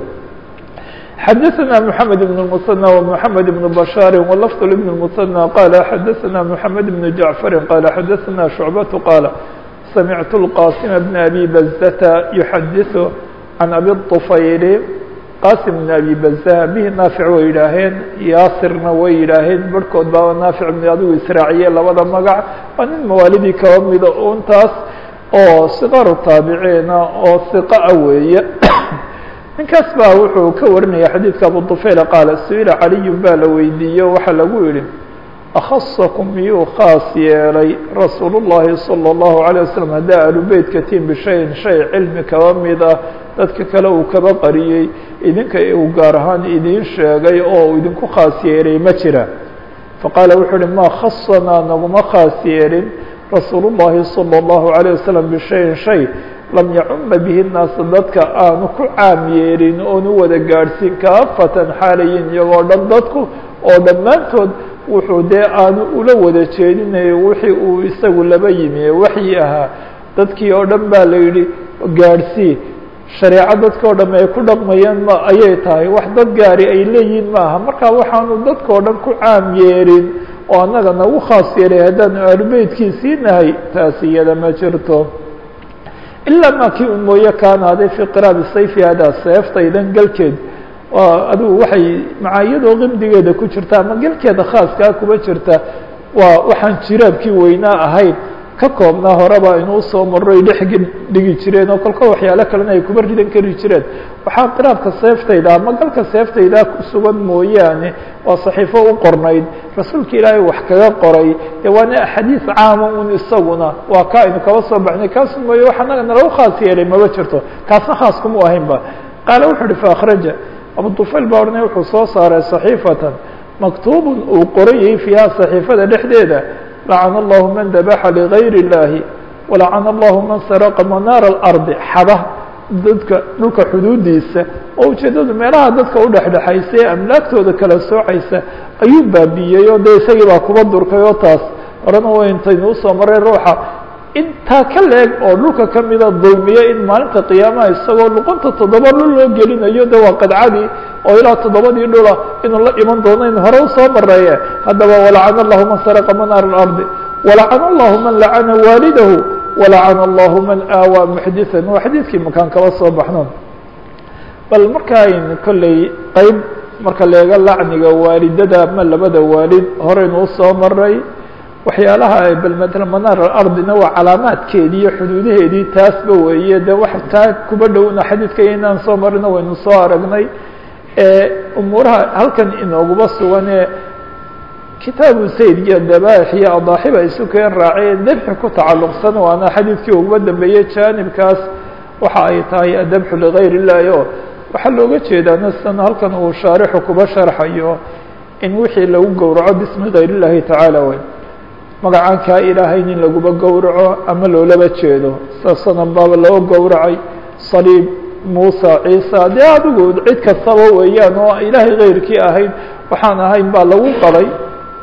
xadaثna mحamed بن المثنى ومحamed بن بشhاar ولفظ بن المثنى qال xadaثna mحamed بن جعفr qال xadaثna شhuعبة qاaل samعت الqاsم بن أbي بزة يحadiث عan أbي الطفayl qاsم بن أbي بزة bhi naafiع way yidhaaheen yaasirna way yidhaaheen barhkood baa naafic bn adigu israaciye labada magac waa nin mawaalidii kaba mida untaas oo صqاr taabiciina oo ثiqaa weeye ninkaas baa wuxuu ka warinaya xadiidka abu طufayl qaala su-ila caliyu baa la weydiiye waxaa lagu yihi akhasakum miyuu khaas yeelay rasuul الlahi salى الlahu عalيه waslم haddaa alubeytka tiin bishayin shay cilmi kaba mid ah dadka kale uu kaba qariyey idinka uu gaar ahaan idiin sheegay oo uu idinku khaas yeelay ma jira faqaala wuxuu uhi ma khasanaa naguma khaas yeelin rasuul الlahi salى الlahu عalيه waslم bishayin shay lam yacuma bihi naasa dadka aanu ku caam yeelin oonu wada gaadhsiin kaafatan xaalayin iyagoo dhan dadku oo dhammaantood wuxuu dee aanu ula wada jeedinayo wixii uu isagu laba yimi ee waxyi ahaa dadkii oo dhan baa la yidhi gaadhsii shareeco dadka o dham ay ku dhaqmayaan ma ayay tahay wax dad gaari ay leeyihiin maaha marka waxaanu dadkao dhan ku caam yeelin oo annaga nagu khaas yeelay haddaanu aalubeytkiisii nahay taasi iyada ma jirto ilaa ma kii un mooye kaanaaday fii qiraabi sayfi hadaa seeftaydan galkeed adigu waxay macaayadoo qimdigeeda ku jirta ama galkeeda khaaskaa kuba jirta waa waxaan jiraabkii weynaa ahayn ka koobnaa horeba inuu soo maro ay dhex dhigi jireen oo kolka waxyaalo kalena ay kuba ridan kari jireen waxaa qiraabka seeftayda ama galka seeftayda ku sugan mooyaane waa saxiifo u qornayd rasuulka ilaahay wax kaga qoray dee waana axaadiis caama un isaguna waa ka aynu kaba soo baxnay kaasu mooye wax anaga nalagu khaas yeelay maba jirto kaasna khaas kuma ahayn ba qaala wuxuu uhi faأkhraja abu طufayl baa odhanay wuxuu soo saaray صaxiifatan maktuubun uu qorayay fiiha صaxiifada dhexdeeda lacana allahu man dabaxa ligayr اllahi walacana allahu man saraqa manaara اlardi xada dadka dhulka xuduudiisa oo ujeedadu meelaha dadka udhexdhexaysa ee amlaagtooda kala soocaysa ayuu baabiiyey oo dee isagii baa kuba durkay oo taas horena way intaynu usoo maray ruuxa intaa ka leeg oo dhulka kamida dulmiya in maalinta qiyaamaha isagoo luqunta toddoba dhul loo gelinayo de waa qadcadii oo ilaa toddobadii dhula inuu la iman doono in hore usoo mareeye haddaba walacana allahu man saraqa manaar اlardi walacana allahu man lacana waalidahu walacana allahu man aawaa muxdiثan waa xadiidkii makaan kaba soo baxno bal markaan kolley qeyb marka leega lacniga waalidada ama labada waalid horeynu usoo maray waxyaalaha bal matala manaar alardina waa calaamaadkeedii iyo xuduudaheedii taasba weeye de wax taa kuba dhowna xadiidka inaan soo marino waynu soo aragnay umuuraha halkan inooguma sugan ee kitaabu sayd iyo dabaax iyo adaaxiba isu keen raaceen dabxi ku tacalluqsan waana xadiidkii uguba dambeeyey jaanibkaas waxa ay tahay adabxu ligayr illahi o waxaa looga jeedaa nasan halkan uu shaarixu kuba sharxayo in wixii lagu gowraco bismi gayr illahi tacaala wey magacaan kaa ilaahay nin laguba gowraco ama loolaba jeedo sasanan baaba loo gowracay saliib muusa ciisa dee adigu cid kastaba weeyaan oo ilaahay kayrkii ahayn waxaan ahayn baa lagu qaday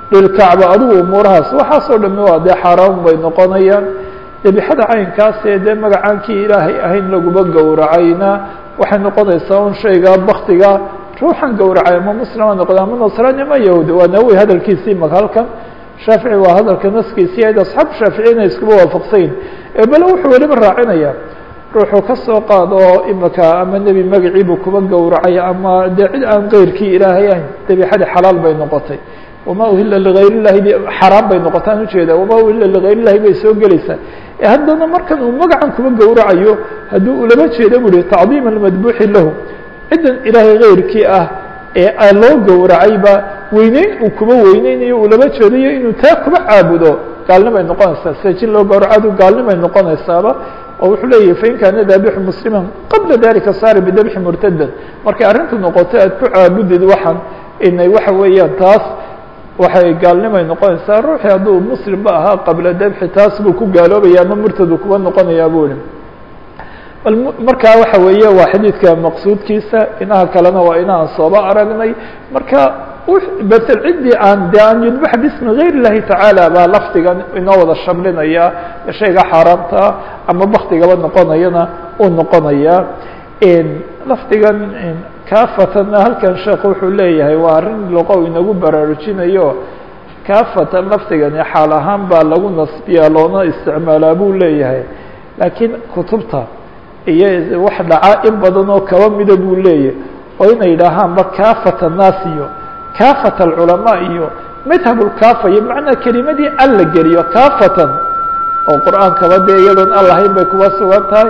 lilkacba adigu umuurahaas waxaasoo dhami waa dee xaaraan bay noqonayaan debixada caynkaasee dee magacaankii ilaahay ahayn laguma gowracayna waxay noqonaysaa un shayga baktiga ruuxan gowracay ama muslima noqda ama nasraani ama yahuudi waa nawowi hadalkiisii maka halkan shaafici waa hadalka naskiisii ayd asxaabu shaaficiyna iskuba waafaqsayn bale wuxuu weliba raacinaya ruuxuu ka soo qaado imaka ama nebi magaciibuu kuba gowracay ama dee cid aan keyrkii ilaahay ahayn debixadii xalaal bay noqotay wama uhila ligayr illahi b xaraam bay noqotaan ujeeda wama uhila ligayr illahi bay soo gelaysaa haddana markan uu magacan kuba gowracayo haddii ulama jeeda bu uhi tacdiima almadbuuxi lahu ciddan ilaahay keyrkii ah ee loo gowracayba weyneyn uu kuba weyneynayo ulama jeedayo inuu taa kuba caabudo gaalnimay noqonaysaa sejin loo gowracadu gaalnimay noqonaysaaba oo wuxuu leeyahy fain kaana daabixu muslima qabla dalika saara bidabxi murtadan markay arrintu noqoto aad ku caabudid waxan inay waxa weeyaan taas waxay gaalnimay noqonaysaa ruuxii hadduu muslimba ahaa qabla dabxi taas buu ku gaaloobaya ama murtadu kuba noqonayaa bu ihi bal markaa waxa weeye waa xadiidka maqsuudkiisa inaha kalena waa inaan sooba aragnay marka betel ciddii aan de an yudbax bismi gayr اllahi tacaala baa lafdigan inoo wada shamlinaya shayga xaaraamtaa ama baktigaba noqonayana uu noqonaya lafdigan kafatana halkan sheekh wuxuu leeyahay waa arrin loqow inagu baraarujinayo kafatan lafdigani xaal ahaan baa lagu nasbiyaa loona isticmaalaa buu leeyahay laakiin kutubta iyo wax dhaca in badan oo kaba mida buu leeyahay oo inay yidhaahaanba kafat annaas iyo kafat alculamaa iyo madhab lkafa iyo macnaa kelimadii al la geliyo kafatan oo qur-aankaba dee iyadoon al lahayn bay kuba sugan tahay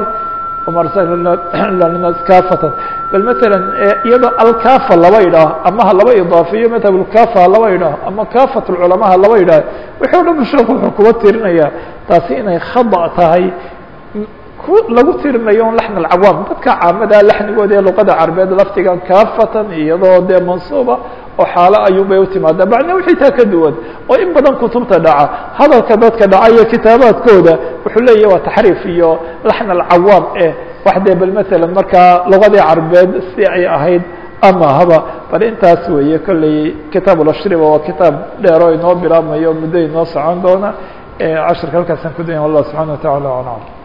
nas kafatan bal matalan iyadoo alkafa laba idhaaho ama ha laba idaafeeyo madhab lkafa ha laba idhaaho ama kafat lculamaa ha laba idhaaho wixii o dhan sheekhu wuxuu kuba tirinayaa taasi inay khada tahay lagu tirinayo un laxn alcawaam dadka caamada laxnigooda ee luqada carabeed laftigan kafatan iyadoo dee mansuuba oo xaalo ayuun bay utimaada macna wixii taa ka duwan oo in badan kutubta dhaca hadalka dadka dhaca iyo kitaabaadkooda wuxuu leeyahy waa taxriif iyo laxn alcawaam eh wax dee bal matalan markaa luqadii carabeed si ay ahayd ama haba bal intaas weeye kolley kitaab ulashriba waa kitaab dheero inoo bilaabmayo muddo inoo socon doona cashirka halkaasaan ku daya wallah subxana wa tacala aclam